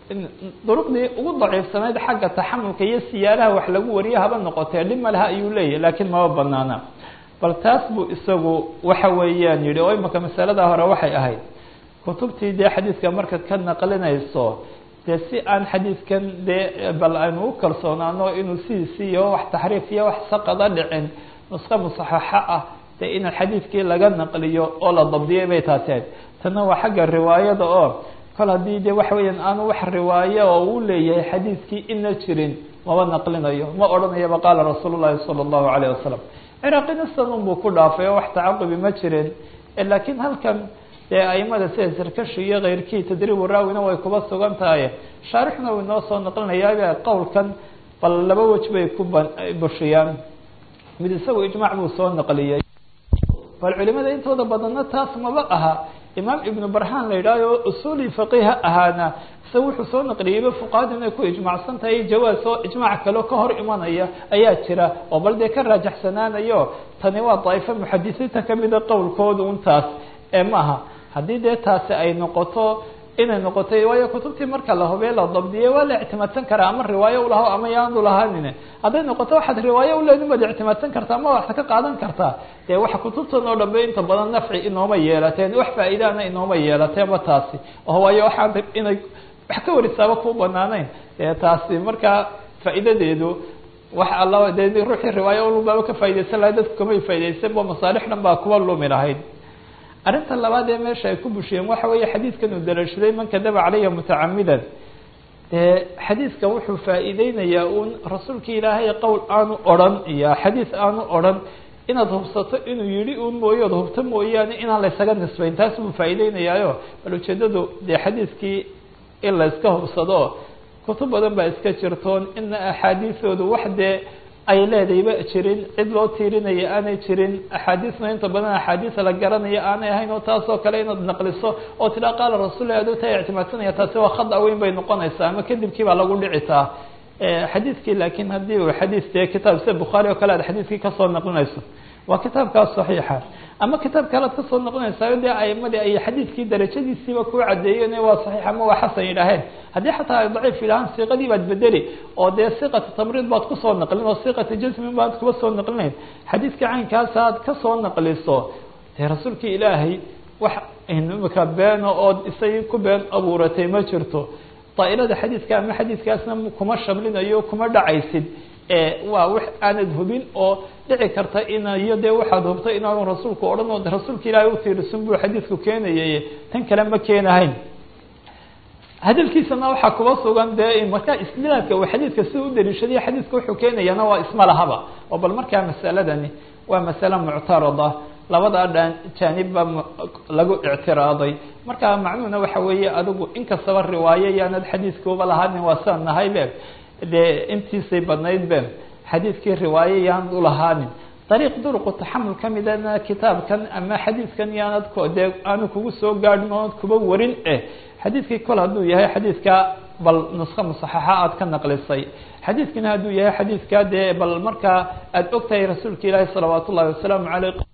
duruqdii ugu daciifsanayd xagga taxamulka iyo siyaalaha wax lagu wariye haba noqotee dhib ma laha ayuu leeyahay laakiin maba banaana bal taas buu isagu waxa weeyaan yihi oo imaka masalada hore waxay ahayd kutubtii dee xadiidka markaad ka naqlinayso dee si aan xadiidkan dee bal aynu u kalsoonaano inuu sidiisi iyo wax taxriif iyo wax saqada dhicin nuska musaxaxo ah dee in xadiidkii laga naqliyo oo la dabdiyay bay taasi ahayd tanna waa xagga riwaayada oo kol haddii de waxa weeyaan aanu wax riwaayo oo uu leeyahay xadiidkii ina jirin maba naqlinayo ma odhanayaba qaala rasuul llahi sala allahu alayh wasalam ciraaqina sanun buu ku dhaafay oo wax tacaqubi ma jirin laakiin halkan dee aimada sida sarkashi iyo keyrkii tadriibu raawina way kuba sugan tahay shaarixna uu inoo soo naqlinayaa qowlkan bal laba wej bay ku bushiyaan mid isagu ijmaac buu soo naqliyey bal culimada intooda badanna taas maba aha imaam ibnu barhaan la yidhahyo usuuli faqiha ahaana isaga wuxuu soo naqliyeyba fuqahadu inay ku ijmaacsan tahay jawaas oo ijmaac kaleo ka hor imanaya ayaa jira oo bal dee ka raajaxsanaanayo tani waa daa'ifo muxadisiinta kamida qowlkooda un taas ee maaha haddii dee taasi ay noqoto inay noqotay waayo kutubtii marka la hubee la dabdiyey waa la ictimaadsan karaa ama riwaayo ulaho ama yaanu lahanin hadday noqoto waxaad riwaayo uleedin baad ictimaadsan kartaa ama waxaad ka qaadan kartaa dee waxa kutubtan oo dhanbe inta badan nafci inooma yeelateen wax faa'iidaana inooma yeelateenba taasi oo waayo waxaan inay wax ka warisaaba ku banaanayn dee taasi markaa faa'iidadeedu wax alla dee ruuxii riwaayo ulbaaba ka faa'idaysan lahay dadku kamay faa'idaysan bo masaalix dhan baa kuwa lumi lahayd arrinta labaad ee meesha ay ku bushiyeen waxa weeye xadiidkan uu dalaashaday man kadaba calaya mutacamidan dee xadiidka wuxuu faa'iideynayaa uun rasuulka ilaahay qowl aanu odrhan iyo xadiis aanu odrhan inaad hubsato inuu yihi un mooye od hubto mooyaane inaan laysaga nisbayn taas buu faa'iideynayaayo bal ujeedadu dee xadiiskii in la iska hubsado kutub badan baa iska jirtoon ina axaadiisoodu wax dee ay leedayba jirin cid loo tiirinaya aanay jirin axaadiisna inta badan axaadiis la garanaya aanay ahayn oo taasoo kale inaad naqliso oo tidhaa qaala rasuulla adoo taa ictimaadsanaya taasi waa khada weyn bay noqonaysaa ama kadibkii baa lagu dhici taa xadiidkii laakiin haddii uu xadiis dee kitaab sida bukhaari oo kale aad xadiiskii kasoo naqlinayso waa kitaabkaas saxiixa ama kitaab kale ad kasoo naqlinaysaa dee aimadii ay xadiidkii darajadiisiiba kuu cadeeyeen waa saxiix ama waa xasan yidhaaheen haddii xataa ay daciif yidhahaan siiqadii baad bedeli oo dee siiqata tamriid baad kusoo naqlin oo siiqata jasmin baad kuba soo naqlinayn xadiidka caynkaasa aad kasoo naqliso dee rasuulkii ilaahay wax imika beeno ood isagii ku been abuuratay ma jirto daa'irada xadiidka ama xadiidkaasna kuma shamlinayo kuma dhacaysid waa wax aanad hubin oo dhici karta in iyo dee waxaad hubta inaanu rasuulku odhan oo rasuulka ilaahay utiirisun buu xadiidku keenayay tan kale ma keenahayn hadalkiisana waxaa kuba sugan dee markaa isnaadka uu xadiidka sida u daliishadayo xadiidka wuxuu keenayana waa isma lahaba oo bal markaa masaladani waa masale muctarada labada dhan jaanibba lagu ictiraaday marka macnuhuna waxa weeye adigu inkastaba riwaayo yaanad xadiidkuuba lahaanin waa saan nahay be dee intiisay badnayd be xadiidkii riwaayo yaanad ulahaanin dariiq duruqu taxamul ka midana kitaabkan ama xadiidkan yaanad dee aanu kugu soo gaadhin oonad kuba warin eh xadiidkii kol hadduu yahay xadiidka bal nusko musaxaxa aad ka naqlisay xadiidkina hadduu yahay xadiidka dee bal markaa aada og tahay rasuulka ilaahi salawaat ullahi wasalaamu caleyh